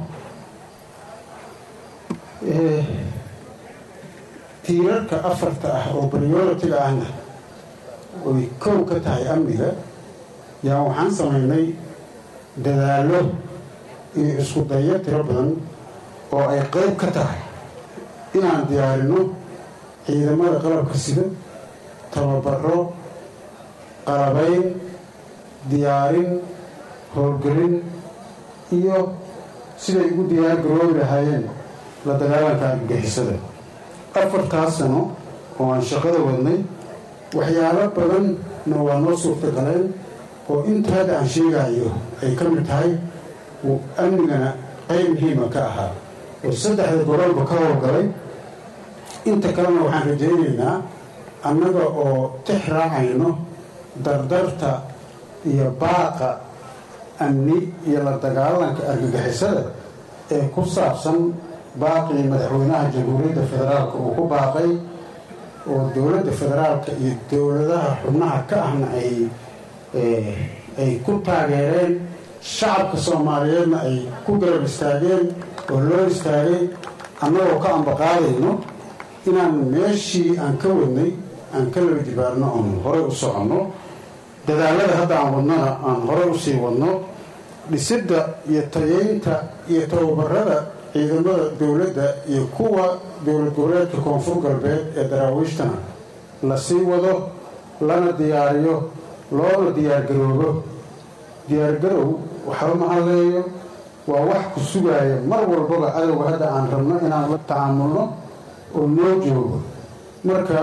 eh, tiirarka afarta ah oo prioritiga ahna oy kow ka tahay amniga yaa waxaan samaynay dadaallo iyo isku dayo tiro badan oo ay qayb ka tahay inaan diyaarino ciidamada qalabka sida tababaro qalabayn diyaarin howlgelin iyo siday ugu diyaar garoobi lahaayeen la dagaalanka argagixisada afartaas sano oo aan shaqada wadnay waxyaalo badanna waa noo suurtagaleen oo inta hadda aan sheegayo ay ka mid tahay uu amnigana qayb muhiima ka ahaa oo saddexda gobolba ka howlgalay inta kalena waxaan rajaynaynaa annaga oo tix raacayno dardarta iyo baaqa amni iyo la dagaalanka argagixisada ee ku saabsan baaqii madaxweynaha jamhuuriyadda federaalka uu ku baaqay oo dowladda federaalka iyo dowladaha xubnaha ka ahna ay ay ku taageereen shacabka soomaaliyeedna ay ku garab istaageen oo loo istaagay annagoo ka ambaqaadayno inaan meeshii aan ka wadnay aan ka laba jibaarno oon horey u soconno dadaalada hadda aan wadnona aan horey usii wadno dhisidda iyo tayeynta iyo tababarada ciidamada dowladda iyo kuwa dowlad goboleedka koonfur galbeed ee daraawiishtana la sii wado lana diyaariyo loona diyaargaroobo diyaargarow waxba ma hadleeyo waa wax ku sugaaya mar walbaba adowga hadda aan rabno inaan la tacaamulno oo noo joogo marka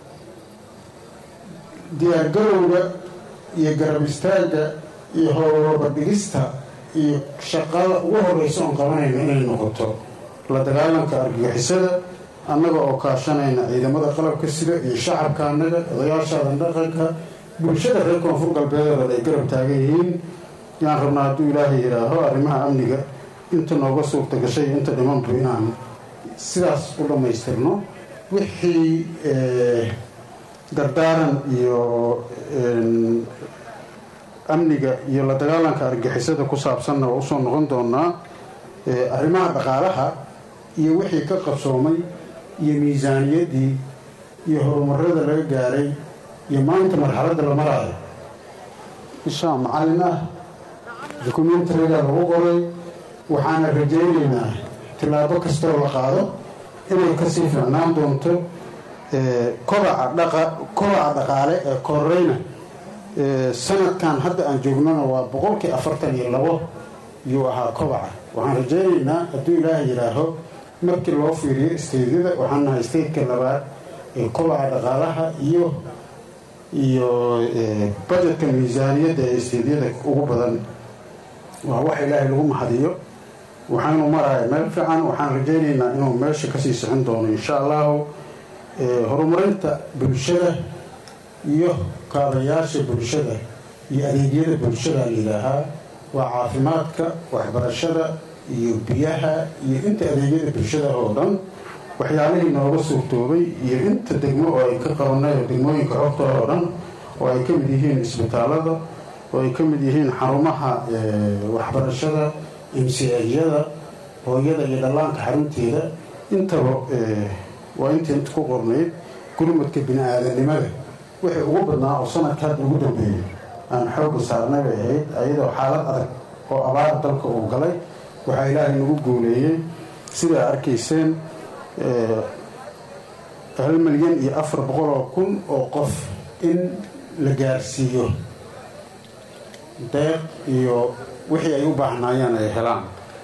diyaargarowga iyo garab istaagga iyo howlwarbadhigista iyo shaqada ugu horeysa oon qabanayna inay noqoto la dagaalanka argagixisada annaga oo kaashanayna ciidamada qalabka sida iyo shacabka annaga odayaashaadan dhaqanka bulshada reer koonfur galbeedeed ay garab taagan yihiin yaan rabnaa hadduu ilaahay yidhaaho arrimaha amniga inta nooga suurta gashay inta dhimantu inaan sidaas u dhammaystirno wixii dardaaran iyo amniga iyo la dagaalanka argixisada ku saabsanna waa usoo noqon doonaa arrimaha dhaqaalaha iyo wixii ka qabsoomay iyo miisaaniyaddii iyo horumarada laga gaaray iyo maanta marxaladda la maraayo ishaa macallin ah dokumentariga lagu qoray waxaana rajaynaynaa tillaabo kastoo la qaado inay kasii fiicnaan doonto kobaca dhaqaale ee koreyna sanadkan hadda aan joognona waa boqolkii afartan iyo labo yuu ahaa kobaca waxaan rajaynaynaa hadduu ilaaha yidhaaho markii loo fiiriyo isteydyada waxaan nahay isteytka labaad ee kobaca dhaqaalaha iyo iyo bajetka miisaaniyadda ee isteydyada ugu badan waa wax ilaahay lagu mahadiyo waxaanu maraya meel fiican waxaan rajaynaynaa inuu meesha kasii sixin doono insha allahu horumarinta bulshada iyo kaabayaasha bulshada iyo adeegyada bulshada layidhaahaa waa caafimaadka waxbarashada iyo biyaha iyo inta adeegyada bulshada oo dhan waxyaalihii nooga suurtoobay iyo inta degmo oo ay ka qabanay oo degmooyinka xogtooda oo dhan oo ay ka mid yihiin isbitaalada oo ay ka mid yihiin xarumaha waxbarashada imsiajyada hooyada iyo dhallaanka xarunteeda intaba waa intii inta ku qornayd gurmadka bini-aadanimada wixii ugu badnaa oo sanadka hadda ugu dambeeyey aan xoogga saarnay bay ahayd ayadoo xaalad adag oo abaar dalka uu galay waxaa ilaahay nagu guuleeyey sidaa arkayseen hal milyan iyo afar boqol oo kun oo qof in la gaarsiiyo deeq iyo wixii ay u baahnaayeen ay helaan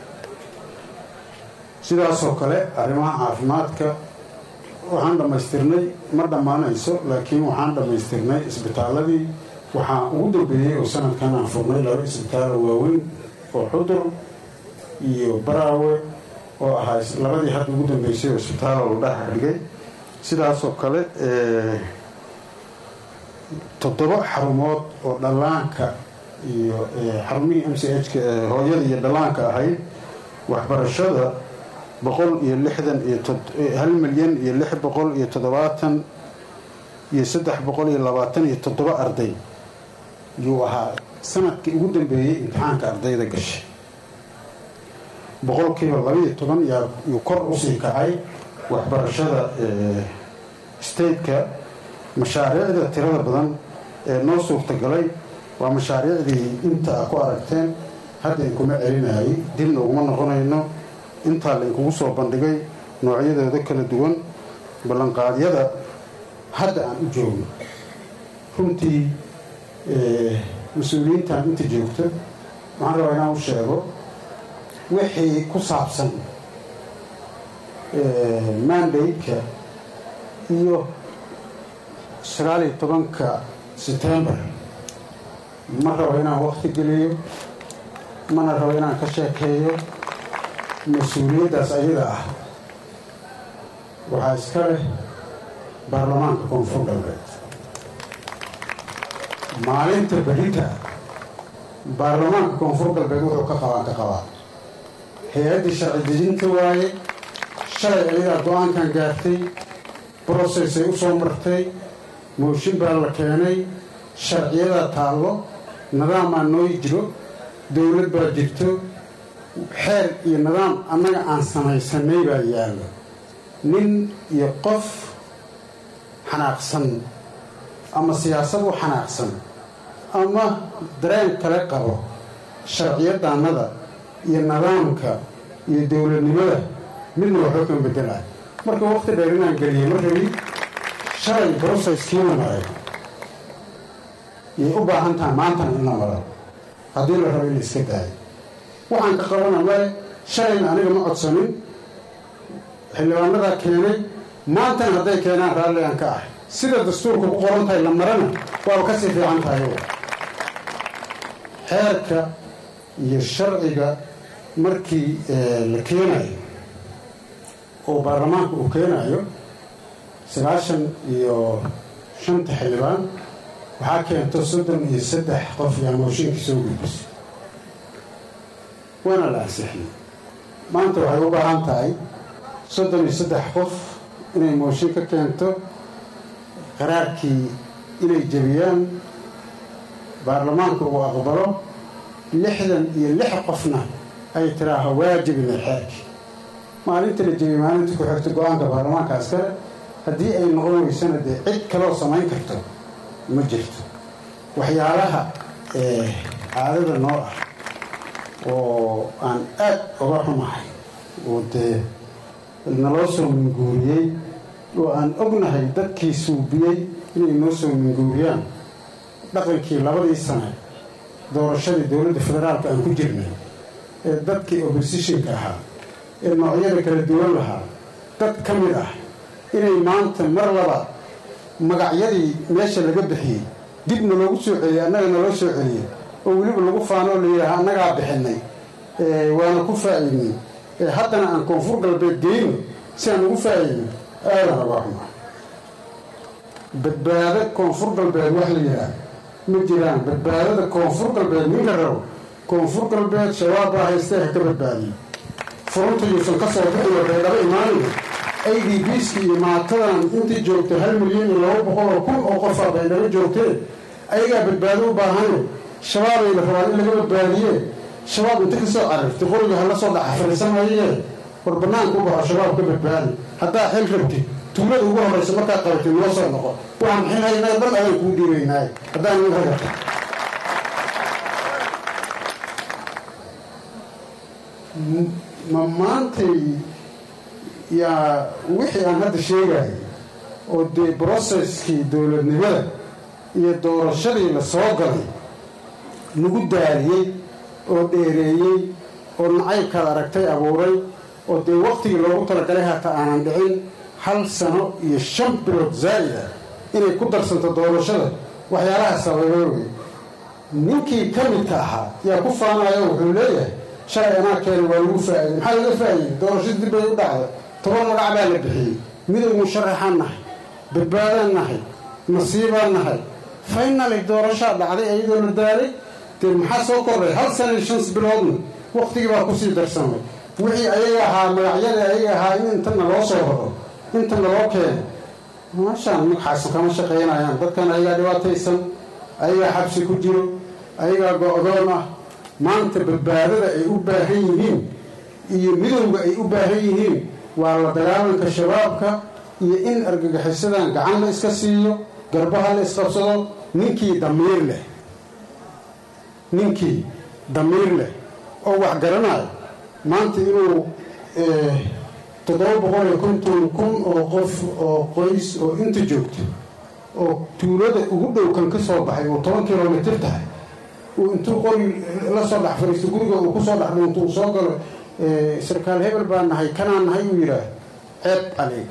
sidaasoo kale arrimaha caafimaadka waxaan dhammaystirnay ma dhammaanayso laakiin waxaan dhammaystirnay isbitaaladii waxaa ugu dambeeyey oo sanadkan aan furnay laba isbitaalo waaweyn oo xudur iyo baraawe oo ahaa labadii hadda ugu dambeysay oo isbitaalo la dhex dhigay sidaasoo kale toddoba xarumood oo dhallaanka iyo xarumihii m c h-ka hooyada iyo dhallaanka ahayd waxbarashada boqol iyo lixdan iyo hal milyan iyo lix boqol iyo toddobaatan iyo saddex boqol iyo labaatan iyo toddoba arday yuu ahaa sanadkii ugu dambeeyey imtixaanka ardayda gashay boqolkiiba labaiyo toban yuu kor usii kacay waxbarashada stateka mashaariicda tirada badan ee noo suurtagalay waa mashaariicdii inta a ku aragteen hadda inkuma celinayay dibna uguma noqonayno intaa la inkugu soo bandhigay noocyadooda kala duwan ballanqaadyada hadda aan u joogno runtii mas-uuliyiintan inta joogto waxaan rabaa inaan u sheego wixii ku saabsan mandate-ka iyo sagaaliyo tobanka setembar ma rabo inaan waqti geliyo mana rabo inaan ka sheekeeyo mas-uuliyaddaas ayada ah waxaa iska leh baarlamaanka koonfur galbeed maalinta berita baarlamaanka koonfur galbeed wuxuu ka qabaan ka qabaa hay-addii sharci dejinta waaye shalay ayadaa go-aankan gaartay brocessay u soo martay mooshin baa la keenay sharciyadaa taallo nidaamaa noo jiro dowlad baa jirto xeer iyo nidaam annaga aan samaysanay baa yaallo nin iyo qof xanaaqsan ama siyaasad u xanaaqsan ama dareen kale qabo sharciyadaannada iyo nidaamka iyo dowladnimada midna waxba kama bedelay marka waqti dheer inaan geliyay ma rabi shalay brocesskiina maray yay u baahan tahay maantana in la maro haddii la rabo in la iska daayo waxaan ka qabana male shalayna aniga ma codsanin xildhibaanadaa keenay maantana hadday keenaan raalli aan ka ahay sida dastuurka ku qoran tahay la marana waaba kasii fiican tahay xeerka iyo sharciga markii la keenayo oo baarlamaanka uu keenayo sagaashan iyo shanta xildhibaan waxaa keento soddon iyo saddex qof yaa mooshinkii soo gudbisay waana la ansixiyey maanta waxay u baahan tahay soddon iyo saddex qof inay mooshin ka keento qaraarkii inay jebiyaan baarlamaanka uu aqbalo lixdan iyo lix qofna ay tiraaho waa jebinay xeerkii maalinta la jebiyey maalinta ku xigta go-aanka baarlamaankaas kale haddii ay noqon weysana dee cid kaloo samayn karto ma jirto waxyaalaha caadada noo ah oo aan aad uga xumahay oo dee naloo soo minguuriyey oo aan ognahay dadkii suubiyey inay noo soo minguuriyaan dhaqankii labadii sane doorashadii dowladda federaalka aan ku jirnay ee dadkii oppositionka ahaa ee noocyada kala duwan lahaa dad ka mid ah inay maanta mar labaad magacyadii meesha laga bixiyey dibna loogu soo celiyey annaga naloo soo celiyey oo weliba lagu faanoo la yidhaaha annagaa bixinay waana ku faa'iidnay haddana aan koonfur galbeed geyno si aan ugu faa'iidno aadan oga xumaa badbaado koonfur galbeed wax la yidhaah ma jiraan badbaadada koonfur galbeed ninka rabo koonfur galbeed shabaab baa haystee ha ka badbaadiyo furunta yuusan ka soo bixin oo baydhabo imaanaya a d bski iyo maatadan intii joogtay hal milyan iyo laba boqol oo kun oo qofaa baydhabo joogtee ayagaa badbaado u baahane shabaabayla rabaan in laga badbaadiye shabaab inta ka soo carartay qoriga hala soo dhaca fariisanaye war banaanka u baxo shabaab ka badbaadi haddaa xil rabtid tuulada ugu horraysa markaad qabatid noo soo noqo waxaan xilhaynaa dhan adaan kuu dhiibaynaaye haddaan nin ragata ma maantay yaa wixii aan hadda sheegayay oo dee brocesskii dowladnimada iyo doorashadii la soo galay lagu daaliyey oo dheereeyey oo nacaybkaad aragtay abuuray oo dee wakhtigii loogu talagalay hata aanan dhicin hal sano iyo shan bilood zaa'id ah inay ku darsanto doorashada waxyaalaha sababay wey ninkii ka midka ahaa yaa ku faanayo wuxuu leeyahay shalay anaa keena waa lagu faa'iiday maxaa laga faa'iiday doorashada dib bay u dhacday toban magac baa la bixiyey midowgu sharaxaan nahay badbaadaan nahay nasiibaan nahay faynali doorashaa dhacday iyadoo la daalay dee maxaa soo kordhay hal sana iyo shans biloodna wakhtigii baa kusii darsamay wixii ayaga ahaa magacyada ayaga ahaa in intana loo soo raro intana loo keeno maashaan magaxaasan kama shaqaynayaan dadkan ayagaa dhibaataysan ayagaa xabsi ku jiro ayagaa go-doon ah maanta badbaadada ay u baahan yihiin iyo midowga ay u baahan yihiin waa la dagaalanka shabaabka iyo in argagixisadan gacan la iska siiyo garbaha la isqabsado ninkii damiir leh ninkii damiir leh oo wax garanayo maanta inuu toddoba boqol iyo konton kun oo qof oo qoys oo inta joogto oo tuulada ugu dhow kan ka soo baxay oo toban kilomitir tahay uu intuu qori la soo dhex fadhiisto guriga uu kusoo dhex dhuunto uu soo galo sarkaal hebel baa nahay kanaa nahay uu yidhaah ceeb adeeg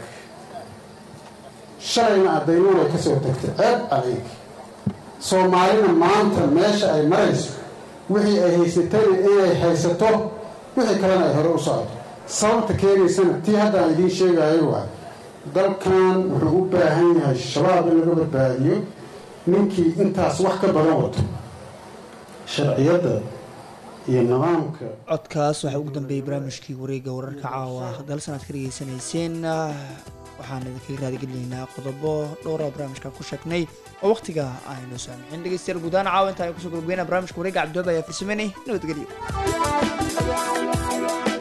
shalayna addaynuun ay ka soo tagtay ceeb adeeg soomaalina maanta meesha ay marayso wixii ay haysatana inay haysato wixii kalena ay hore u socoto sababta keenaysana tii haddaan idiin sheegayo waa dalkan wuxuu u baahan yahay shabaab in laga badbaadiyo ninkii intaas wax ka badan wato sharciyadda iyo nidaamka codkaas waxaa ugu dambeeyey barnaamijkii wareegga wararka caawa dalsan aad ka dhegeysanayseen waxaan idinkaga raadigelinaynaa qodobo dhowra barnaamijka ku sheegnay oo waqtiga aynu saamixin dhegeystayaal guudahaan caawa intaan kusoo gabageyna barnaamijka wareegga cabdiwaabi ayaa farsameynay nabadgelyo